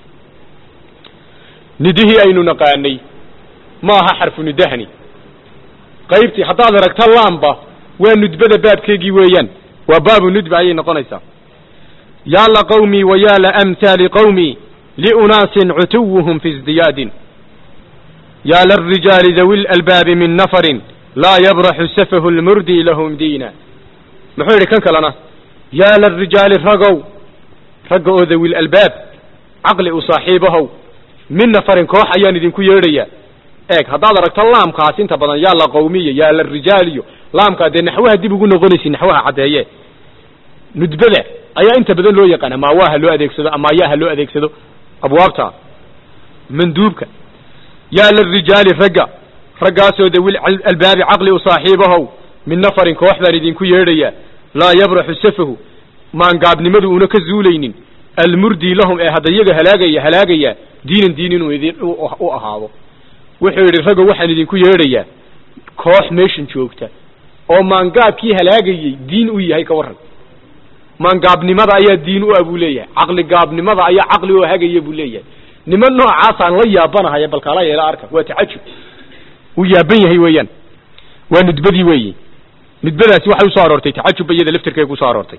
nidihii aynu naqaanay maaha xarfunidahani qaybtii haddaad aragta laamba waa nudbada baabkeegii weeyaan waa baabu nudba ayay noqonaysaa يا لقومي ويا لأمثال قومي لأناس عتوهم في ازدياد يا للرجال ذوي الألباب من نفر لا يبرح سفه المردي لهم دينا محوري كان كلنا يا للرجال رقوا رقوا ذوي الألباب عقل أصاحبه من نفر كوح أيان دين كيريا ايك هذا ركت اللام قاسين تبضان يا لقومية يا للرجال لام قاد نحوها دي بيقولوا غنسي نحوها عداية ندبله ayaa inta badan loo yaqaana maawaha loo adeegsado ama ayaha loo adeegsado abwaabta manduubka yaa lirijaali ragga raggaasoo dawil albaabi caqli u saaxiibahow min nafarin koox baan idinku yeedhaya laa yabraxu safahu maangaabnimadu una ka zuulaynin almurdii lahum ee hadda iyaga halaagaya halaagaya diinan diin inuu idin u ahaado wuxuu yidhi raggo waxaan idinku yeedhayaa koox meeshan joogta oo maangaabkii halaagayey diin u yahay ka warran maangaabnimada ayaa diin u ah buu leeyahay caqli gaabnimada ayaa caqli oo hagaya buu leeyahay niman noocaasaan la yaabanahaya balkaala yeela arka waa tacajub wuu yaaban yahay weeyaan waa nudbadii weeyi nudbadaasi waxay usoo aroortay tacajub iyada laftirkeega kusoo aroortay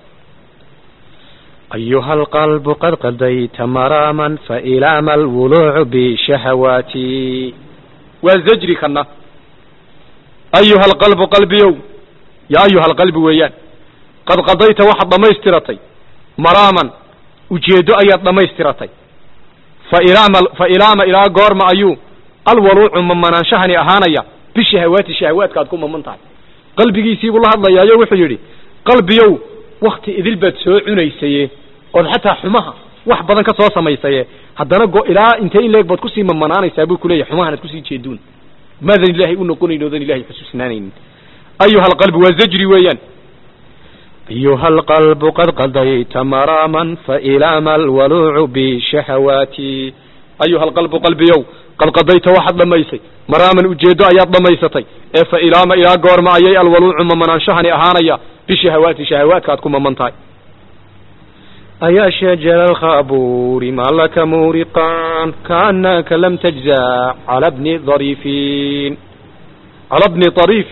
أيها القلب قد قضيت مراما فإلى ما الولوع بشهواتي وزجري كنا أيها القلب قلبي يا أيها القلب ويان qad qadayta waxaad dhamaystiratay maraaman ujeeddo ayaad dhamaystiratay fa ilaama fa ilaama ilaa goorma ayuu alwaluucu mamanaanshahani ahaanaya bishahawaati shahawaadka aad ku maman tahay qalbigiisiibuu la hadlayaayo wuxuu yidhi qalbiyow wakti idil baad soo cunaysaye ood xataa xumaha wax badan ka soo samaysaye haddana go ilaa intee in leeg baad kusii mamanaanaysaa buu kuleeyahy xumahan aad kusii jeeduun maadan ilaahay u noqonayn oodan ilahay xusuusnaanaynin ayuha alqalbi waa zajri weeyaan أيها القلب قد قضيت مراما فإلى ما الولوع بشهواتي أيها القلب قلبي يو قد قضيت واحد لميسي مراما أجيدو أياد لميستي إيه فإلى ما إلى قور ما أيي الولوع ممنان شهني أهانيا بشهواتي شهوات كاتكم ممنتاي أيا شجر الخابور ما لك مورقان كأنك لم تجزع على ابن ظريفين على ابن طريف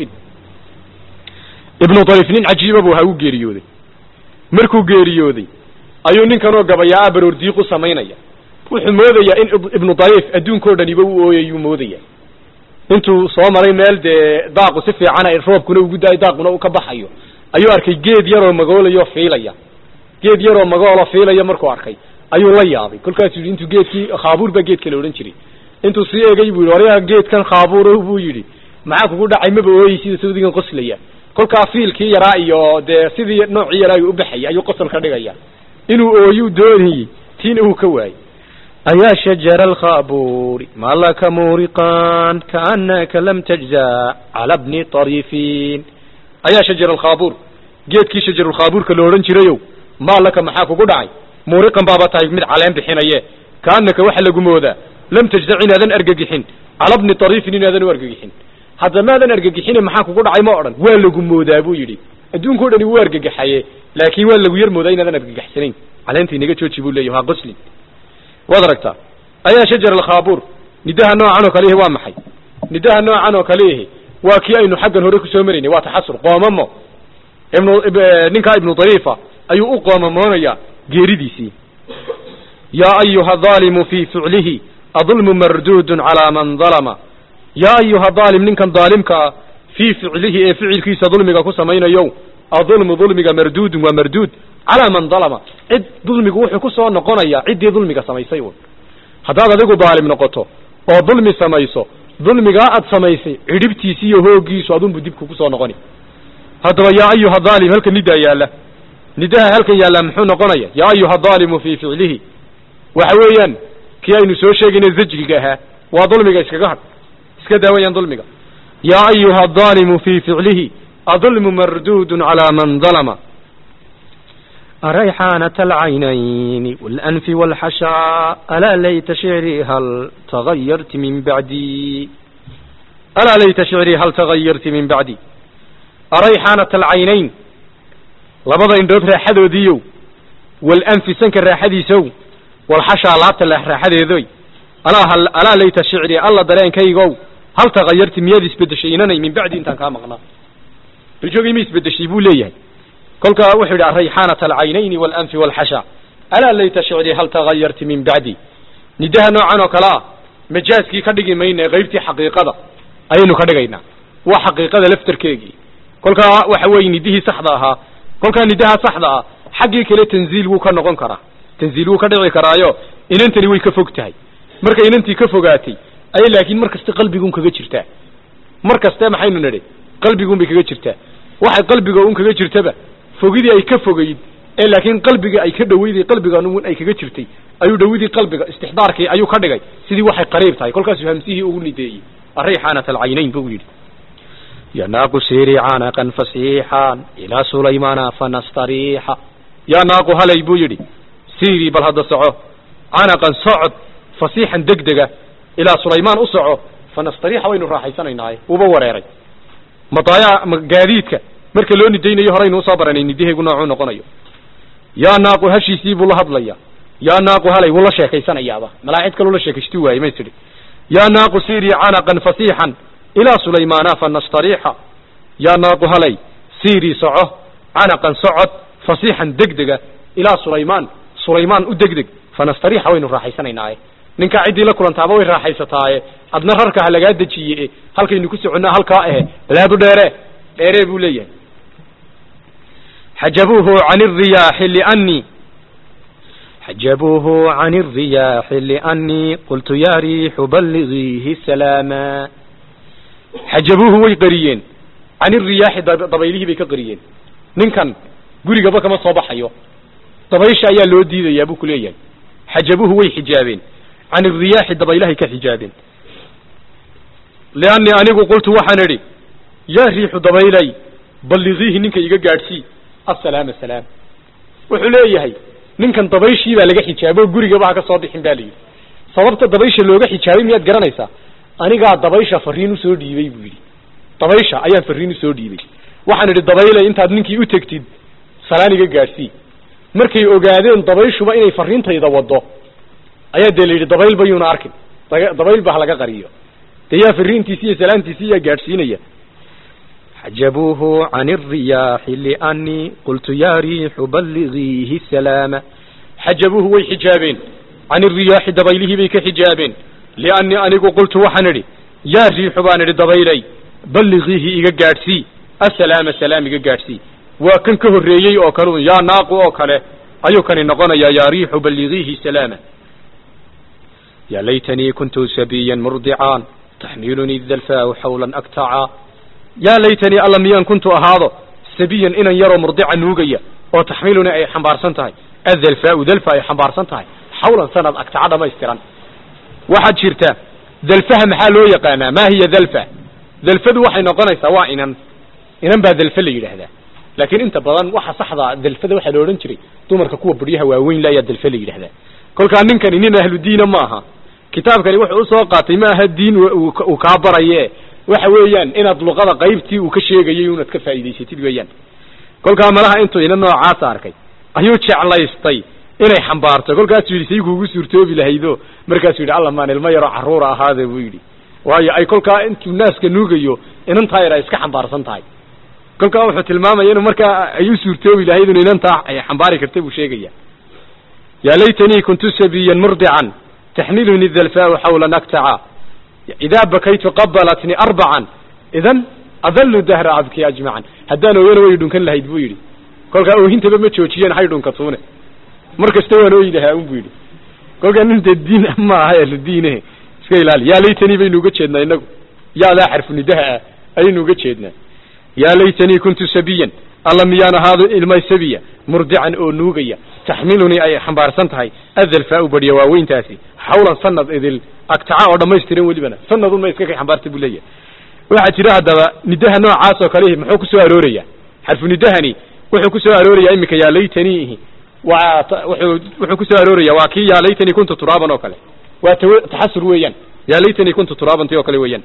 ibnu dariif nin cajiiba buu ha u geeriyooday markuu geeriyooday ayuu ninkanoo gabayaa baroor diiqu samaynaya wuxuu moodayaa in ibnu dariif adduunkao dhaniba u ooyayuu moodaya intuu soo maray meel dee daaqu si fiicana roobkuna ugu daayo daaquna u ka baxayo ayuu arkay geed yaroo magoolayo fiilaya geed yaroo magoolo fiilaya markuu arkay ayuu la yaabay kolkaasuu yidhi intuu geedkii khaabuur baa geedka la odhan jiray intuu sii egay buu yidhi waryaa geedkan khaabuur buu yidhi maxaa kugu dhacay maba ooyey sida sawdigan qoslaya kolkaa fiilkii yaraa iyo dee sidii noocii yaraa u baxayay ayuu qosol ka dhigaya inuu ooyuu doonayey tiina uu ka waayey أيا شجر الخابور ما لك مورقان كأنك لم تجزع على ابن طريفين ayaa shajar alkhaabuur geedkii shajarulkhaabuurka la odhan jirayow maa laka maxaa kugu dhacay muuriqan baaba tahay mid caleen bixinaye kaanaka waxa lagu moodaa lam tajdac inaadan argagixin cala bni tariifin inaadan u argagixin hadda maadan argagixine maxaa kugu dhacay ma odhan waa lagu moodaa buu yidhi adduunka o dhani wuu argagaxaye laakiin waa lagu yar moodaa inaadan argagaxsanayn caleenta inaga jooji buu leeyahy ha qoslin waad aragtaa ayaa shajar alkhaabuur nidaha noocan oo kale ihi waa maxay nidaha noocan oo kale ihi waa kii aynu xaggan hore kusoo maraynay waa taxasur qoomamo ibnu ninkaa ibnu dariifa ayuu u qoomamoonayaa geeridiisii yaa ayuha daalimu fii ficlihi adulmu marduudun calaa man dalama yaa ayuha daalim ninkan daalimka ah fii ficlihi ee ficilkiisa dulmiga ku samaynayo adulmu dulmiga marduudun waa marduud calaa man dalama cid dulmigu wuxuu ku soo noqonayaa ciddii dulmiga samaysay un haddaad adigu daalim noqoto oo dulmi samayso dulmigaa aad samaysay cidhibtiisi iyo hooggiisu adunbu dib kugu soo noqoni haddaba yaa ayuha daalim halkan nidaa yaalla nidaha halkan yaallaa muxuu noqonaya yaa ayuha daalimu fii ficlihi waxa weeyaan kii aynu soo sheegayna zajriga ahaa waa dulmiga iskaga hadh iska daawayaan dulmiga yaa ayuha daalimu fii ficlihi adulmu marduudun calaa man dalama ريحانة العينين والأنف والحشاء ألا ليت شعري هل تغيرت من بعدي ألا ليت شعري هل تغيرت من بعدي أريحانة العينين لبضا اندوب راحدو ديو والأنف سنك راحدي سو والحشاء لابت الله راحدي ذوي ألا, هل ألا ليت شعري الله دلين كيغو هل تغيرت مياد اسبدشيناني من بعدي انتان كامقنا بجوغي ميس بدشي بو ليهي kolkaa wuxuu yidhi arayxaanata alcaynayni waalanfi walxasha alaa layta shicrii hal tagayarti min bacdi nidaha noocan oo kale ah majaaskii ka dhigi mayne qaybtii xaqiiqada ayaynu ka dhigaynaa waa xaqiiqada laftarkeegii kolkaa waxa weeye nidihii saxda ahaa kolkaa nidaha saxda ah xaggii kale tanziil wuu ka noqon karaa tanziil wuu ka dhici karaayo inantani way ka fog tahay markay inantii ka fogaatay ayay laakiin mar kaste qalbiguun kaga jirtaa mar kaste maxaynu nidhi qalbiguun bay kaga jirtaa waxay qalbiga un kaga jirtaba fogidii ay ka fogayd ee laakiin qalbiga ay ka dhaweyday qalbigan ay kaga jirtay ayuu dhawidii qalbiga istixdaarkii ayuu ka dhigay sidii waxay qariib tahay kolkaasuu hamsihii ugu nideeyey arayxaanat alcaynayn buu yidhi يناق سيري عنقا فصيحا إلى سليمان فنستريح yaa naaqu halay buu yidhi siirii bal hadda soco canaqan socod fasiixan degdega ilaa sulaymaan u soco fanastariixa waynu raaxaysanaynaaye wuuba wareeray madaaya gaadiidka marka loo nidaynayo horaynu usoo baranay nidaheegu noocuu noqonayo yaa naaqu hashiisii buu la hadlaya yaa naaqu halay wuu la sheekaysanayaaba malaa cid kaloo la sheekaysti waaye may tidhi yaa naaqu siirii canaqan fasiixan ilaa sulaymaana fanastariixa yaa naaqu halay siirii soco canaqan socod fasiixan degdega ilaa sulaymaan sulaymaan u degdeg fanastariixa waynu raaxaysanaynaaye ninkaa ciddii la kulantaaba way raaxaysataaye adna rarka ha lagaa dejiye halkaynu ku soconnaa halkaa ahe balaadu dheere dheere buu leeyahay xajabuuhu can الriyaaxi liأnii حجبوه عن الرياح لأني قلت يا ريح بلغيه سلاما xajabuuhu way qariyeen can iriyaaxi dabaylihii bay ka qariyeen ninkan gurigaba kama soo baxayo dabaysha ayaa loo diidayaa buu ku leeyahay xajabuuhu way xijaabeen can iriyaaxi dabaylahay ka xijaabeen liannii anigu qultu waxaan idhi yaa riixu dabaylay balligiihi ninka iga gaadhsii assalaama salaam wuxuu leeyahay ninkan dabayshii baa laga xijaabo gurigaba ha ka soo bixin ba la yidhi sababta dabaysha looga xijaabay miyaad garanaysaa anigaa dabaysha fariin usoo dhiibay buu yidhi dabaysha ayaan fariin usoo dhiibay waxaan idhi dabaylay intaad ninkii u tegtid salaan iga gaadhsii markay ogaadeen dabayshuba inay fariintayda wado ayaa dee la yidhi dabayl bayuuna arkin dabayl ba ha laga qariyo dee yaa fariintiisi iyo salaantiisi yaa gaadhsiinaya حجبوه عن الرياح لأني قلت يا ريح بلغيه السلام xajabuuhu way xijaabeen can iriyaaxi dabaylihii bay ka xijaabeen liannii anigu qultu waxaan idhi yaa riixu baan idhi dabaylay balligiihi iga gaadhsii assalaama salaam iga gaadhsii waa kan ka horreeyey oo kale un yaa naaqu oo kale ayuu kani noqonayaa yaa riixu balligiihi salaama يا ليتني كنت سبيا مرضعا تحملني الذلفاء حولا أكتعا yaa laytanii alla miyaan kuntu ahaado sabiyan inan yaroo murdica nuugaya oo taxmiiluni ay xambaarsan tahay adalfaau dalfa ay xambaarsan tahay xawlan sanad agtaca dhamaystiran waxaad jirta dalfaha maxaa loo yaqaanaa maa hiya dalfa dalfadu waxay noqonaysaa waa inan inan baa dalfa la yidhaahdaa laakiin inta badan waxa saxda dalfada waxaa la odhan jiray dumarka kuwa buryaha waaweyn la ayaa dalfe la yidhahdaa kolkaa ninkani nin ahlu diina ma aha kitaabkani wuxuu usoo qaatay ma aha diin uu kaa baraye waxa weeyaan inaad luqada qaybtii uu ka sheegayay unaad ka faa'idaysatid weeyaan kolkaa malaha intuu ina noocaasa arkay ayuu jeclaystay inay xambaarto kolkaasuu yidhi say kuugu suurtoobi lahaydo markaasuu yidhi alla maan ilmo yaroo carruura ahaade buu yidhi waayo ay kolkaa intuu naaska nuugayo inantaa yar ay iska xambaarsan tahay kolkaa wuxuu tilmaamaya inuu markaa ay u suurtoobi lahayd inu inantaa ay xambaari karta buu sheegaya yaa laytanii kuntu sabiyan murdican taxmiluni dalfaau xawlan aktaca idaa bakaytu qabalatni arbacan idan adalu dahra abki ajmacan haddaan ooyana way dhunkan lahayd buu yidhi kolkaa oohintaba ma joojiyeen hay dhunkatuune mar kasta waan ooyi lahaa un bu yidhi kolkaa nin dee diin ma aha ehlu diine iska ilaali yaa laytanii baynu uga jeednaa inagu yaadaa xarfu nidaha ah ayaynu uga jeednaa yaa laytanii kuntu sabiyan alla miyaan ahaado ilma sabiya murdican oo nuugaya taxmilunii ay xambaarsan tahay adalfaa u badhiya waaweyntaasi xawlan sanad idil agtaca oo dhammaystiran welibana sanadun ma iska kay xambaarta buu leeyahay waxaa jira haddaba nidaha noocaas oo kale muxuu ku soo arooraya xarfu nidahani wuxuu ku soo arooraya iminka yaa laytanii waa wuxuu wuxuu ku soo arooraya waa kii yaa laytanii kuntu turaaban oo kale waa taxasur weeyaan yaa laytanii kuntu turaaban ti oo kale weeyaan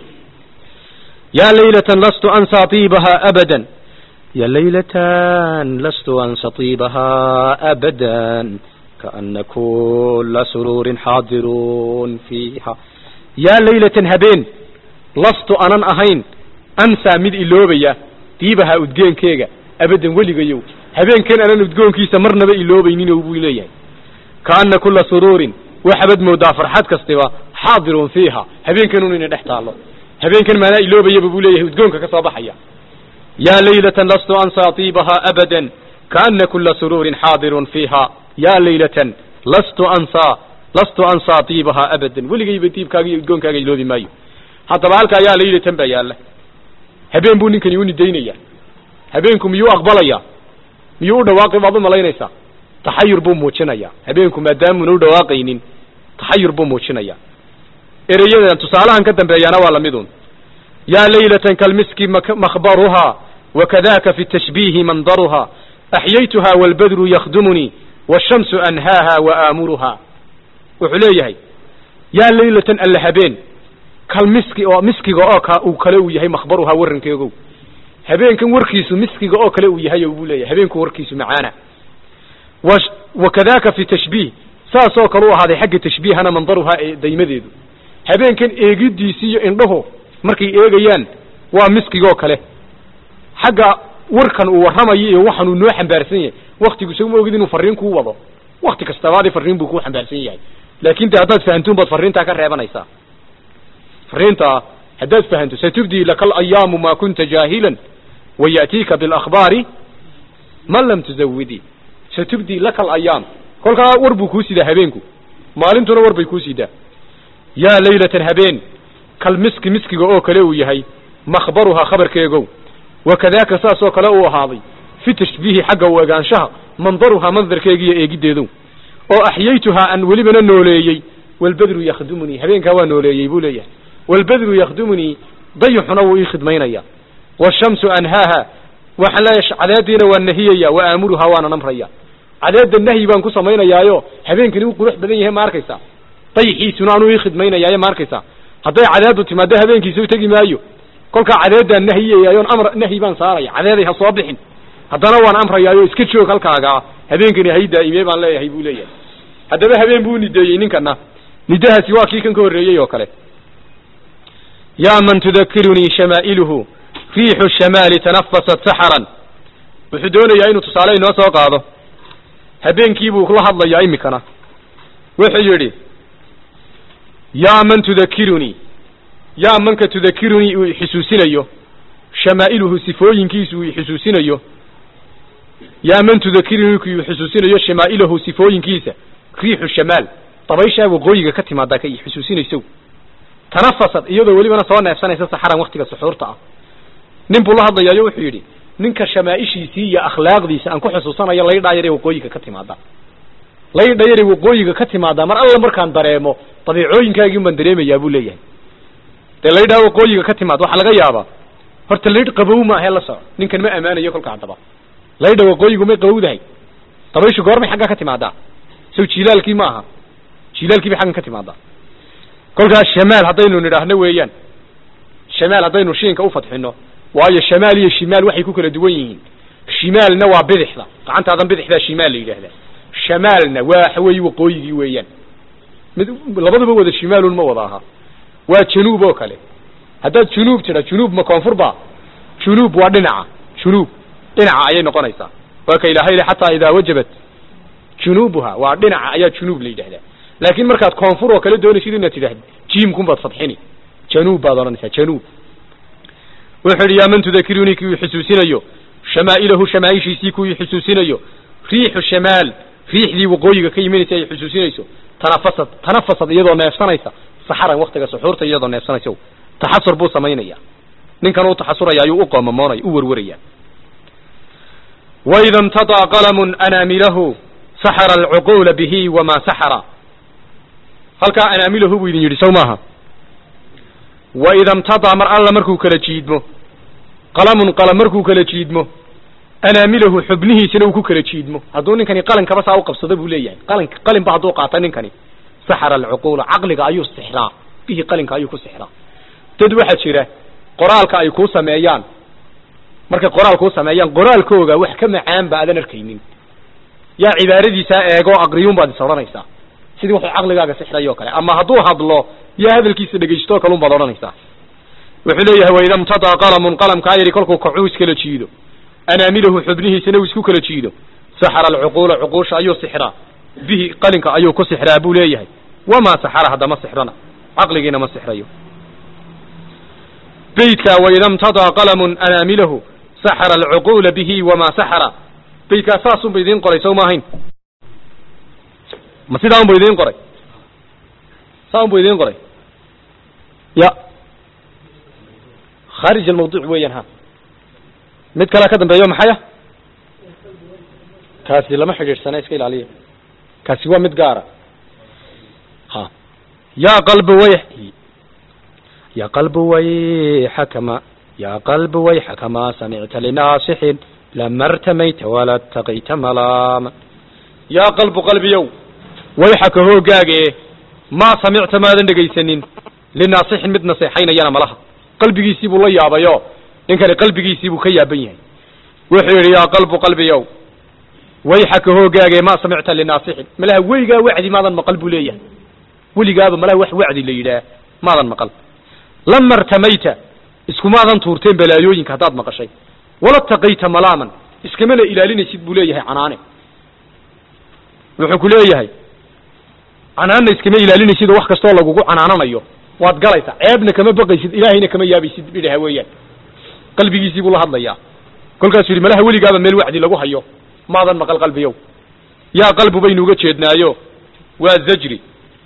يا ليلة لست أنسى طيبها أبدا يا ليلة لست أنسى طيبها أبدا كأن كل سرور حاضرون فيها يا ليلة هبين لست أنا أهين أنسى مد إلوبيا طيبها أدقين كيغا أبدا ولغيو هبين كان أنا أدقون كيسا مرنا بإلوبينين وبويليا كأن كل سرور وحبد مدافر حد كستوا حاضر فيها هبين كانوا نحتى الله habeenkan maanaa iloobayaba buu leeyahay udgoonka ka soo baxaya yaa laylatan lastu ansaa tiibahaa abadan kaana kula suruurin xaadirun fiiha yaa laylatan lastu ansaa lastu ansaa tiibahaa abadan weligayba diibkaaga iyo udgoonkaaga iloobi maayo haddaba halkaa yaa laylatan baa yaalla habeen buu ninkani u nidaynaya habeenku miyuu aqbalaya miyuu u dhawaaqay baad u malaynaysaa taxayur buu muujinaya habeenku maadaamuna u dhawaaqaynin taxayur buu muujinaya ereyadan tusaalahan ka dambeeyana waa lamidun yaa laylatan kalmiski makhbaruhaa wakadaka fi tashbiihi mandaruhaa axyaytuha walbadru yakdumunii washamsu anhaaha waaamuruhaa wuxuu leeyahay yaa laylatan alla habeen kalmiski oo miskiga oo ka uu kale uu yahay makhbaruhaa warankeegow habeenkan warkiisu miskiga oo kale uu yahay buu leeyahay habeenku warkiisu macaana wakadaka fi tashbiih saasoo kale u ahaaday xagga tashbiihana mandaruhaa ee daymadeedu habeenkan eegidiisi iyo indhahu markay eegayaan waa miskigoo kale xagga warkan uu warramayo iyo waxaan uu noo xambaarsan yahay waktigu isagu ma ogid inuu farriin kuu wado wakti kastabaadi farriin buu kuu xambaarsan yahay laakin de haddaad fahantuun baad farriintaa ka reebanaysaa farriintaa haddaad fahanto satubdii laka alayaamu ma kunta jaahilan waya'tiika bilakhbaari man lam tuzawidii satubdii laka alayaam kolkaa war buu kuu sidaa habeenku maalintuna war bay kuu sidaa yaa laylatan habeen kalmiski miskiga oo kale uu yahay makhbaruhaa khabarkeegow wakadaaka saasoo kale uu ahaaday fi tashbiihi xagga u egaanshaha mandaruhaa mandarkeegiiyo eegiddeedow oo axyaytuhaa aan welibana nooleeyey walbadru yakhdumunii habeenkaa waa nooleeyey buu leeyahay walbadru yakhdumunii dayixuna wuu ii khidmaynaya washamsu anhaaha waxaan leeyahay cadeediina waan nahiyaya wa aamuruhaa waana namraya cadeedda nahyi baan ku samaynayaayo habeenkani u qurux badan yahay ma arkaysaa dayixiisuna anuu ii khidmaynayaayo ma arkaysaa hadday cadeedu timaado habeenkiisa u tegi maayo kolkaa cadeedaan nahiyayaayoon amr nahyi baan saaraya cadeeday ha soo bixin haddana waan amrayaayo iska joog halkaagaa habeenkani hay daa'ime baan leeyahay buu leeyahay haddaba habeen buu nideeyey ninkana nidahaasi waa kii kan ka horreeyey oo kale yaa man tudakirunii shamaa'iluhu riixu shamaali tanafasat saxaran wuxuu doonayaa inuu tusaale inoo soo qaado habeenkii buu la hadlayaa imikana wuxuu yidhi yaa man tudakirunii yaa manka tudakirunii uu ixusuusinayo shamaa'iluhu sifooyinkiisu uu ixusuusinayo yaa man tudakirunii ku ixusuusinayo shamaa'ilahu sifooyinkiisa riixu shamaal dabayshaa waqooyiga ka timaadaa ka ixusuusinayso tanafasad iyadoo welibana soo neefsanaysa saxaran waktiga suxuurta ah nin buu la hadlayaayo wuxuu yidhi ninka shamaa'ishiisii iyo akhlaaqdiisa aan ku xusuusanayo laydhaa yare waqooyiga ka timaada laydha yare waqooyiga ka timaadaa mar alla markaan dareemo dabiicooyinkaagiin baan dareemayaa buu leeyahay dee laydhaa waqooyiga ka timaad waxaa laga yaabaa horta laydh qabow maahe la soco ninkan ma ammaanayo kolka haddaba laydha waqooyigu may qabowdahay dabayshu goormay xaggaa ka timaadaa sow jilaalkii ma aha jilaalkii bay xaggan ka timaadaa kolkaas shamaal haddaynu nidhaahno weeyaan shamaal haddaynu shiinka u fadxino waayo shamaal iyo shimaal waxay ku kala duwan yihiin shimaalna waa bidixda gacantaadan bidixdaa shimaal la yidhaahdaa shamaalna waa waxa weeye waqooyigii weeyaan mid labaduba wada shimaalun ma wada aha waa januub oo kale haddaad junuub tidha junuub ma koonfur ba junuub waa dhinaca junuub dhinaca ayay noqonaysaa waa ka ilaahay le xataa idaa wajabat junuubuha waa dhinaca ayaa junuub la yidhahdaa laakiin markaad koonfur oo kale doonaysid inaad tidhahd jiimkun baad fadxini januub baad odhanaysaa januub wuxuu yidhi yaa man tudakirunii kuwii xusuusinayo shamaa'ilahu shamaaishiisii kuwii xusuusinayo riixu shamaal riixdii waqooyiga ka yiminaysa ay xusuusinayso tanafasad tanafasad iyadoo neefsanaysa saxaran waktiga suxuurta iyadoo neefsanaysa taxasur buu samaynaya ninkan uu taxasuraya ayuu u qoomamoonaya u warwaraya waida imtadaa qalamun anaamilahu saxara alcuquula bihi wamaa saxara halkaa anaamilahu buu idin yidhi sow maaha waida imtadaa mar alla markuu kala jiidmo qalamun qalam markuu kala jiidmo anaamilahu xubnihiisina uu ku kala jiidmo hadduu ninkani qalankaba saa u qabsado buu leeyahay qalan qalinba hadduu qaato ninkani saxara alcuquula caqliga ayuu sixraa bihi qalinka ayuu ku sixraa dad waxaa jira qoraalka ay kuu sameeyaan markay qoraal kuu sameeyaan qoraalkooga wax ka macaan ba aadan arkaynin yaa cibaaradiisaa eego aqriyuun baad is odhanaysaa sidii wuxuu caqligaaga sixray oo kale ama hadduu hadlo yaa hadalkiisa dhegaysto kalun baad odhanaysaa wuxuu leeyahay waida imtadaa qalamun qalamkaa yidhi kolkuu kacuu iskala jiido anaamilahu xubnihiisana uu isku kala jiido saxara alcuquula cuquusha ayuu sixraa bihi qalinka ayuu ku sixraa buu leeyahay wamaa saxara haddama sixrana caqligiina ma sixrayo beydka waida imtadaa qalamun anaamilahu saxara alcuquula bihi wamaa saxara beydkaa saasunba idiin qoray sow ma ahayn ma sidaa unba idiin qoray saa unba idiin qoray ya khaarij almawduuc weeyaan ha mid kalea ka dambeeyo maxaya kaasi lama xidhiidhsana iska ilaaliya kaasi waa mid gaara ha yaa qalbi way ya qalbi wayxakama ya qalbi wayxakama samicta linaasixin lama artamayta wala taqayta malaama yaa qalbu qalbiyow wayxaka hoogaage maa samicta maadan dhegaysanin linaasixin mid naseexaynayana malaha qalbigiisii buu la yaabayo ninkani qalbigiisii buu ka yaaban yahay wuxuu yidhi yaa qalbu qalbiyow wayxaka hoogaage maa samicta linaasixin malaha weligaa wacdi maadan maqal buu leeyahay weligaaba malaha wax wacdi la yidhaah maadan maqal lama artamayta iskumaadan tuurteen balaayooyinka haddaad maqashay wala taqayta malaaman iskamana ilaalinaysid buu leeyahay canaane wuxuu ku leeyahay canaanna iskama ilaalinaysid oo wax kastoo lagugu canaananayo waad galaysaa ceebna kama baqaysid ilaahayna kama yaabaysid bidhaha weeyaan qalbigiisii buu la hadlayaa kolkaasuu yidhi malaha weligaaba meel wacdi lagu hayo maadan maqal qalbiyow yaa qalbu baynu uga jeednaayo waa zajri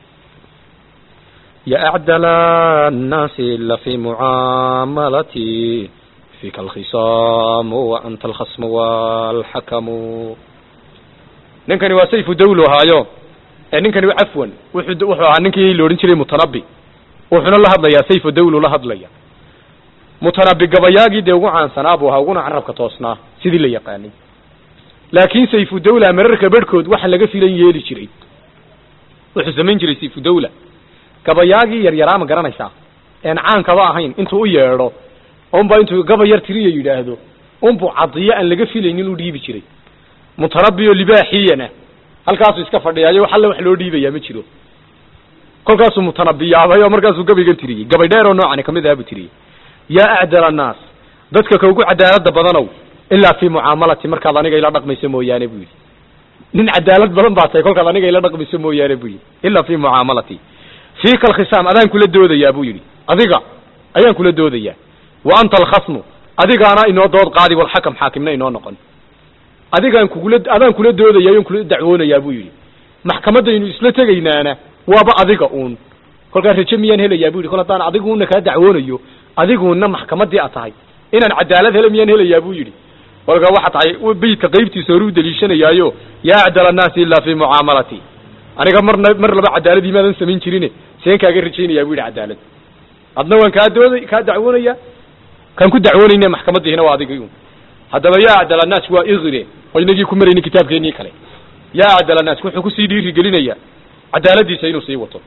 يا أعدل الناس لفي معاملتي فيك الخصام وأنت الخصم والحكم ninkani waa sayfu dawlo haayo ee ninkani cafwan wuxuu wuxuu ahaa ninkii la odhan jiray mutanabi wuxuuna la hadlayaa sayfu dawlo la hadlaya mutanabi gabayaagii dee ugu caansanaa buu ahaa uguna carabka toosnaa sidii la yaqaanay laakiin sayfu dawla mararka bedhkood waxa laga filan yeeli jiray wuxuu samayn jiray sayfu dawla gabayaagii yaryaraa ma garanaysaa een caankaba ahayn intuu u yeedho unba intuu gaba yar tiriya yidhaahdo unbuu cadiyo aan laga filaynin u dhiibi jiray mutanabi oo libaaxiyana halkaasuu iska fadhiyaayo wax alle wax loo dhiibayaa ma jiro kolkaasuu mutanabi yaabay oo markaasuu gabaygan tiriyey gabay dheer oo noocani kamid aha buu tiriyey yaa acdal annaas dadka ka ugu cadaalada badanow ilaa fii mucaamalati markaad aniga ila dhaqmayso mooyaane buu yidhi nin cadaalad badan baa tahay kolkaad aniga ila dhaqmayso mooyaane buu yidhi ilaa fii mucaamalati fiika alkhisaam adaan kula doodayaa buu yidhi adiga ayaan kula doodayaa wa anta alkhasmu adigaana inoo dood qaadi walxakam xaakimna inoo noqon adigaan kugula adaan kula doodaya ayaan kula dacwoonayaa buu yidhi maxkamadaynu isla tegaynaana waaba adiga uun kolkaa raje miyaan helayaa bu yidhi kol haddaan adiguuna kaa dacwoonayo adiguuna maxkamadii a tahay inaan cadaalad hela miyaan helayaa buu yidhi kolkaa waxa tahay beydka qaybtiisa hore u daliishanayaayo yaa acdal annaasi ilaa fii mucaamalati aniga marna mar laba cadaaladii maadan samayn jirine seen kaaga rajaynayaa bu yidhi cadaalad adna waan kaa dooda kaa dacwoonaya kan ku dacwoonayne maxkamadiihina waa adigii un haddaba yaa acdal annaas waa igire oo inagii ku marayni kitaabkeennii kale yaa acdal annaas wuxuu kusii dhiiri gelinayaa cadaaladiisa inuu sii wato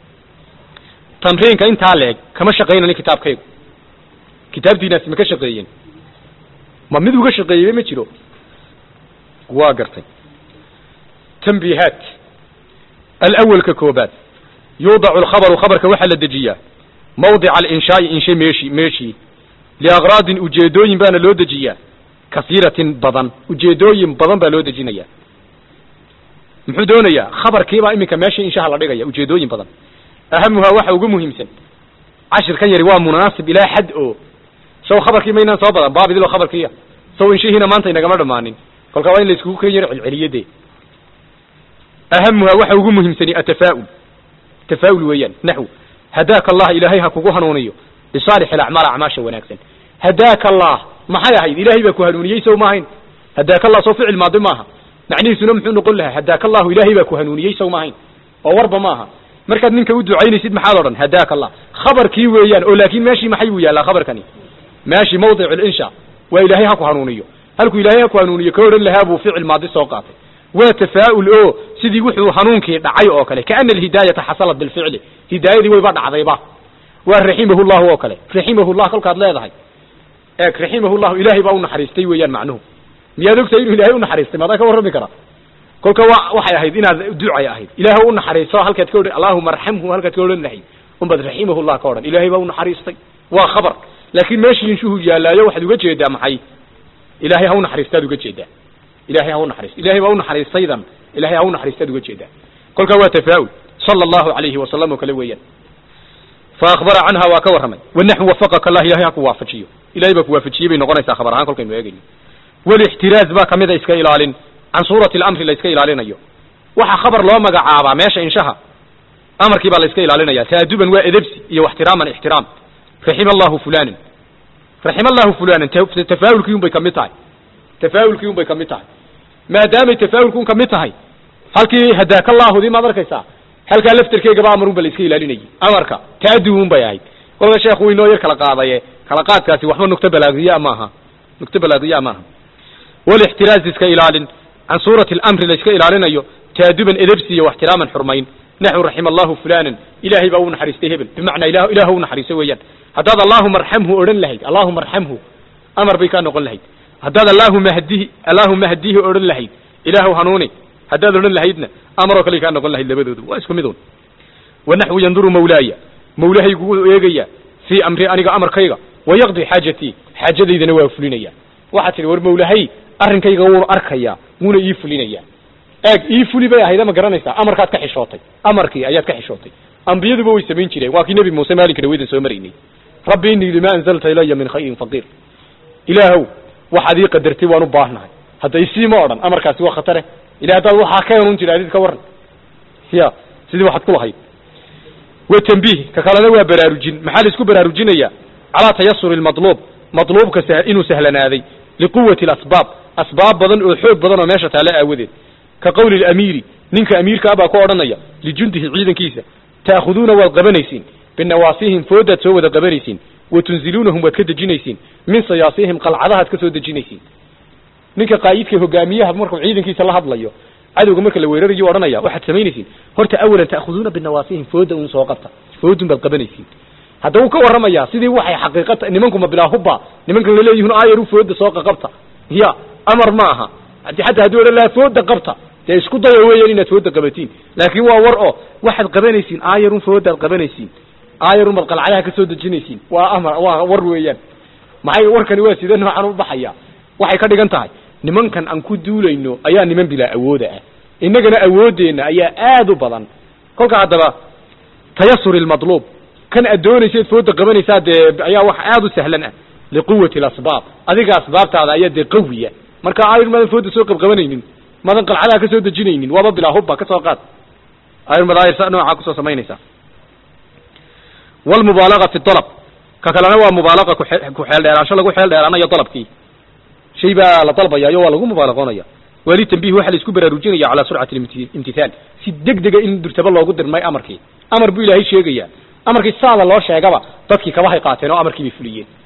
tamriinka intaa leeg kama shaqaynani kitaabkaygu kitaabtiinaasi ma ka shaqeeyeen ma mid uga shaqeeyeyba ma jiro waa gartay tanbiihaat alawalka koobaad yuudacu alkhabaru khabarka waxaa la dejiyaa mawdica alinshaai inshe meeshi meeshii liakraadin ujeedooyin baana loo dejiyaa kasiiratin badan ujeedooyin badan baa loo dejinaya muxuu doonayaa khabarkiibaa iminka meesha inshaha la dhigaya ujeedooyin badan ahamuhaa waxa ugu muhiimsan cashirkan yari waa munaasib ilaa xad oo saw khabarkii maynaan soo badan baabidilo khabarkiiya saw inshihiina maanta inagama dhammaanin kolkaa waa in la iskugu ken yar celceliyade ahamuhaa waxa ugu muhiimsani atafaa'ul tafaa'ul weeyaan naxw hadaaka allah ilaahay ha kugu hanuuniyo lisaalix alacmaal acmaasha wanaagsan hadaaka allah maxay ahayd ilaahay baa ku hanuuniyey sow maahayn hadaaka allah soo ficil maadi maaha macnihiisuna muxuu noqon lahaa hadaaka allahu ilaahay baa ku hanuuniyey sow maahayn oo warba maaha markaad ninka u ducaynaysid maxaad odhan hadaaka allah khabarkii weeyaan oo laakiin meeshii maxay buu yaallaa khabarkani meeshii mawdic linsha waa ilaahay ha ku hanuuniyo halkuu ilaahay ha ku hanuuniyo ka odhan lahaa buu ficil maadi soo qaatay waa tafaa'ul oo sidii wuxuu hanuunkii dhacay oo kale kaana alhidaayata xasalat bilficli hidaayadii wayba dhacdayba waa raximahu llahu oo kale raximahu llah kolkaad leedahay eeg raximahu llahu ilaahay baa u naxariistay weeyaan macnuhu miyaad ogtahay inuu ilaahay u naxariistay maadaa ka warrami kara kolka wa waxay ahayd inaad ducay ahayd ilaah u naxariisto halkaad ka odhan allahuma arxamhu halkaad ka odhan lahayd unbaad raximahu llah ka odhan ilaahay baa u naxariistay waa khabar laakiin meeshii inshuhu yaallaayo waxaad uga jeedaa maxay ilaahay ha u naxariistaad uga jeedaa ilahay ha u naxariisto ilahay baa u naxariistaydan ilahay ha u naxariistaad uga jeedaa kolkaa waa tafaa'ul sala allahu calayhi wasalam oo kale weeyaan fa akhbara canha waa ka warramay wanaxu wafaqaka allah ilahay ha ku waafajiyo ilahay baa ku waafajiyey bay noqonaysaa khabar ahaan kolkaynu eegayno walixtiraaz baa kamida iska ilaalin can suurati alamri la iska ilaalinayo waxa khabar loo magacaabaa meesha inshaha amarkii baa la iska ilaalinaya taaduban waa edebsi iyo waxtiraaman ixtiraam raxima allahu fulanan raxima allahu fulanan tafaa'ulkii un bay kamid tahay tafaa'ulkii un bay kamid tahay maadaamay tafaa'ulku un kamid tahay halkii hadaaka allaahudii maad arkaysaa halkaa laftarkeegaba amar un ba la iska ilaalinayay amarka taadu un bay ahayd kolka sheekhu uu inoo yar kala qaadaye kala qaadkaasi waxba nugto balaagiyaa maaha nugto balaagiyaa maaha walixtiraaz iska ilaalin can suurati alamri la iska ilaalinayo taaduban edebsi iyo waxtiraaman xurmayn naxu raxima allahu fulanan ilaahay baa u naxariistay hebel bimacnaa ilah ilaah u naxariisto weeyaan haddaad allahuma arxamhu odhan lahayd allahuma arxamhu amar bay kaa noqon lahayd haddaad allahuma hdihi allahuma hdihi odhan lahayd ilaahu hanuuni haddaad odhan lahaydna amaroo kale kaa noqon lahayd labadoodu waa isku mid un wanaxwu yanduru mawlaaya mawlahaygu wuu eegaya fii amri aniga amarkayga wayaqdi xaajatii xaajadaydana waa fulinaya waxaad tidhi war mawlahay arrinkayga wuuna arkayaa wuuna ii fulinayaa eeg ii fuli bay ahayd ama garanaysaa amarkaad ka xishootay amarkii ayaad ka xishootay ambiyaduba way samayn jireen waa kii nebi muuse maalinka dhaweydan soo maraynay rabbi innii lima anzalta ilaya min khayrin faqiir ilaahow waxaad ii qadartay waan u baahnahay hadda isii ma odhan amarkaasi waa khatare ila haddaad waxaa ka hanuun jira adid ka warran ya sidii waxaad ku lahayd wa tambiih ka kalena waa baraarujin maxaa la isku baraarujinaya calaa tayasuri lmadluub madluubka sa inuu sahlanaaday liquwati alasbaab asbaab badan oo xoog badan oo meesha taale aawadeed ka qowli lamiiri ninka amiirka abaa ku odhanaya lijundihi ciidankiisa ta'khuduuna waad qabanaysiin binawaasihim foodaad soo wada qabanaysiin wa tunziluunahum waad ka dejinaysiin min sayaasihim qalcadahaad ka soo dejinaysiin ninka qaayidka hogaamiyaha markuu ciidankiisa la hadlayo cadowga marka la weerarayo odhanaya waxaad samaynaysiin horta awalan ta'khuduuna binawaasihim fooda un soo qabta foodun baad qabanaysiin hadda wuu ka warramayaa sidii waxay xaqiiqata nimankuma bilaa hubba nimankan laleeyihin aayaru fooda soo qaqabta ya amar ma aha xataa hadduu odhan lahaa fooda qabta dee isku daya weeyaan inaad fooda qabatiin laakiin waa war oo waxaad qabanaysiin aayarun foodaad qabanaysiin aayarun baad qalcadaha ka soo dejinaysiin waa amar waa war weeyaan maxay warkani waa sida noocan u baxaya waxay ka dhigan tahay nimankan aan ku duulayno ayaa niman bilaa awooda ah innagana awooddeenna ayaa aad u badan kolka haddaba tayasuri lmadluub kan aad doonayseed fooda qabanaysaa dee ayaa wax aad u sahlan ah liquwati alasbaab adiga asbaabtaada ayaa dee qawiya marka ayr maadan fooda soo qabqabanaynin maadan qalcadaha ka soo dejinaynin waaba bilaa hubba ka soo qaad ayr madaayir noocaa kusoo samaynaysaa walmubaalaga fi dalab ka kalena waa mubaalaga ku xeel dheeraansho lagu xeel dheeraanayo dalabkii shay baa la dalbayaayo waa lagu mubaalaqoonaya wali tambiih waxaa la isku baraarujinaya calaa surcati imtithaal si deg dega in durtaba loogu dirmay amarkii amar buu ilaahay sheegaya amarkii saada loo sheegaba dadkii kabahay qaateen oo amarkii bay fuliyeen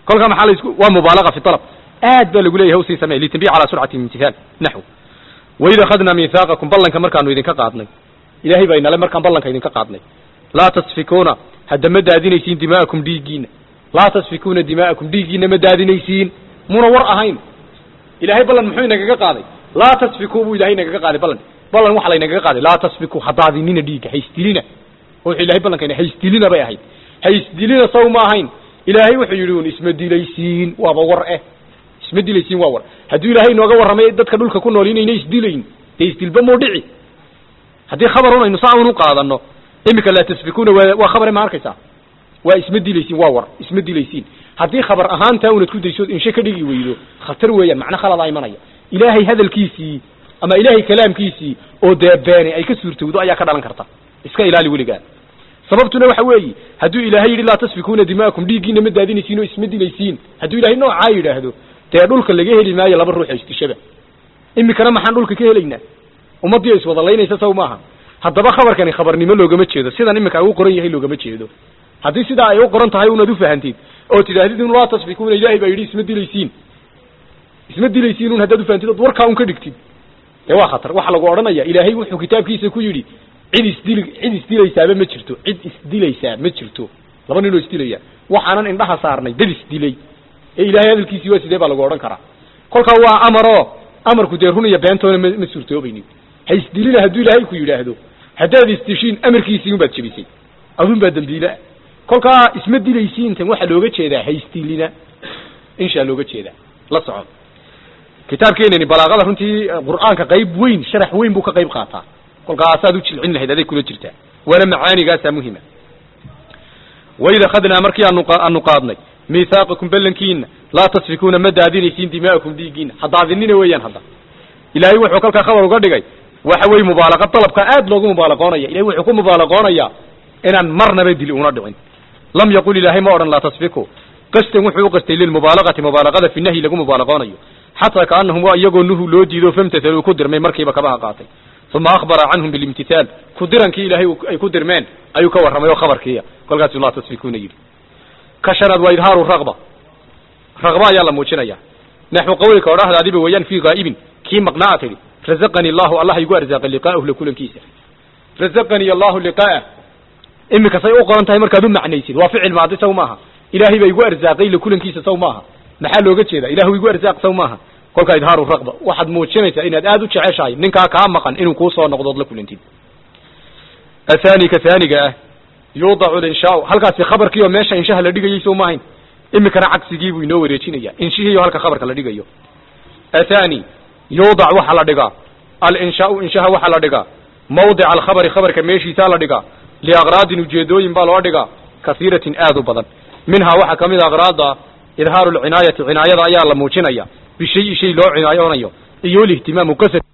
kolkaa maxaa la isku waa mubaalaga fi talab aad baa lagu leeyahay usii samey litanbiih calaa surcati imtithaal naxw waid akhadnaa miithaaqakum ballanka markaanu idinka qaadnay ilaahay baa inale markaan ballanka idinka qaadnay laa tasfikuuna hadda ma daadinaysiin dimaa'akum dhiiggiina laa tasfikuuna dimaa'akum dhiiggiina ma daadinaysiin muna war ahayn ilaahay ballan muxuu inagaga qaaday laa tasfikuu buu ilahay inagaga qaaday ballan ballan waxa laynagaga qaaday laa tasfikuu ha daadinina dhiigga haysdilina oo wuxuu ilahay ballankayna haysdilina bay ahayd haysdilina saw ma ahayn ilaahay wuxuu yidhi un isma dilaysiin waaba war eh isma dilaysiin waa war hadduu ilaahay inooga warramay dadka dhulka ku nool inayna isdilayn dee isdilba muu dhici haddii khabarun aynu saa un u qaadano imika laa tasfikuna waa waa khabare ma arkaysaa waa isma dilaysiin waa war isma dilaysiin haddii khabar ahaantaa unad ku daysood inshe ka dhigi weydo khatar weeyaan macno khaladaa imanaya ilaahay hadalkiisii ama ilaahay kalaamkiisii oo dee beeni ay ka suurtowdo ayaa ka dhalan karta iska ilaali weligaa sababtuna waxa weeye hadduu ilaahay yidhi laa tasfikuna dima'akum dhiiggiina ma daadinaysiin oo isma dilaysiin hadduu ilaahay noocaa yidhaahdo dee dhulka laga heli maayo laba ruux isdishaba imikana maxaan dhulka ka helaynaa ummaddii is wada laynaysa saw maaha haddaba khabarkani khabarnimo loogama jeedo sidan imika ay u qoran yahay loogama jeedo haddii sidaa ay u qoran tahay unaad ufahantid oo tidhaahdid un laa tasfikuna ilaahay baa yidhi isma dilaysiin isma dilaysiin un haddaad ufahantid ood warkaa un ka dhigtid dee waa khatar waxaa lagu odhanaya ilaahay wuxuu kitaabkiisa ku yidhi cid isdili cid isdilaysaaba ma jirto cid isdilaysaa ma jirto laba ninoo isdilaya waxaanan indhaha saarnay dad isdilay ee ilaahay hadalkiisii waa sidee baa lagu odhan karaa kolkaa waa amaroo amarku dee run iyo beentoona ma ma suurtoobaynin ha isdilina hadduu ilaahay ku yidhaahdo haddaad isdishiin amarkiisii unbaad jebisay adun baa dembiileah kolkaa isma dilaysiintan waxaa looga jeedaa ha isdilina inshaa looga jeedaa la soco kitaabkeenani balaaqada runtii qur'aanka qayb weyn sharax weyn buu ka qayb qaataa kolkaasaad u jilcin lahayd aday kula jirtaa waana macaanigaasaa muhima waid akhadnaa markii aanu aanu qaadnay miithaaqakum ballankiina laa tasfikuuna ma daadinaysiin dimaa'akum dhiiggiina ha daadinina weeyaan hadda ilaahay wuxuu kalkaa khabar uga dhigay waxa weeye mubaalaqa dalabka aad loogu mubaalaqoonaya ilahay wuxuu ku mubaalaqoonayaa inaan marnaba dili una dhicin lam yaqul ilaahay ma odhan laa tasfiku qastan wuxuu u qastay lilmubaalaqati mubaalaqada fi nahyi lagu mubaalaqoonayo xataa kaanahum waa iyagoo nuhu loo diido famtathaluu ku dirmay markiiba kabaha qaatay uma akhbara canhum bilimtithaal ku dirankii ilaahay ay ku dirmeen ayuu ka warramay oo khabarkiiya kolkaasuu laa tasfikuna yidhi ka shanaad waa idhaaru raqba raqba ayaa la muujinaya naxwu qawlika odhahdaadiba weeyaan fii ghaa'ibin kii maqnaa tidhi razaqanii allahu allah igu arsaaqay liqaa'ahu la kulankiisa razaqanii allahu liqaa'ah imika say u qoran tahay markaad u macnaysid waa ficil maadi saw maaha ilaahay baa igu arsaaqay la kulankiisa saw maaha maxaa looga jeeda ilahu igu arsaaq saw maaha kolkaa idhaaru raqba waxaad muujinaysaa inaad aad u jeceshahay ninkaa kaa maqan inuu kuu soo noqdood la kulantid athani ka haaniga ah yuudacu linshaau halkaasi khabarkii oo meesha inshaha la dhigayay sow maahayn imikana cagsigii buu inoo wareejinaya inshihiiyo halka khabarka la dhigayo athani yuudac waxaa la dhigaa alinshaau inshaha waxaa la dhigaa mawdica alkhabari khabarka meeshiisaa la dhigaa liaqraadin ujeedooyin baa loo dhigaa kasiiratin aad u badan minhaa waxaa ka mid a aqraada idhaaru lcinaayati cinaayada ayaa la muujinaya bishayi shay loo cinaayonayo iyo lihtimaamu qasad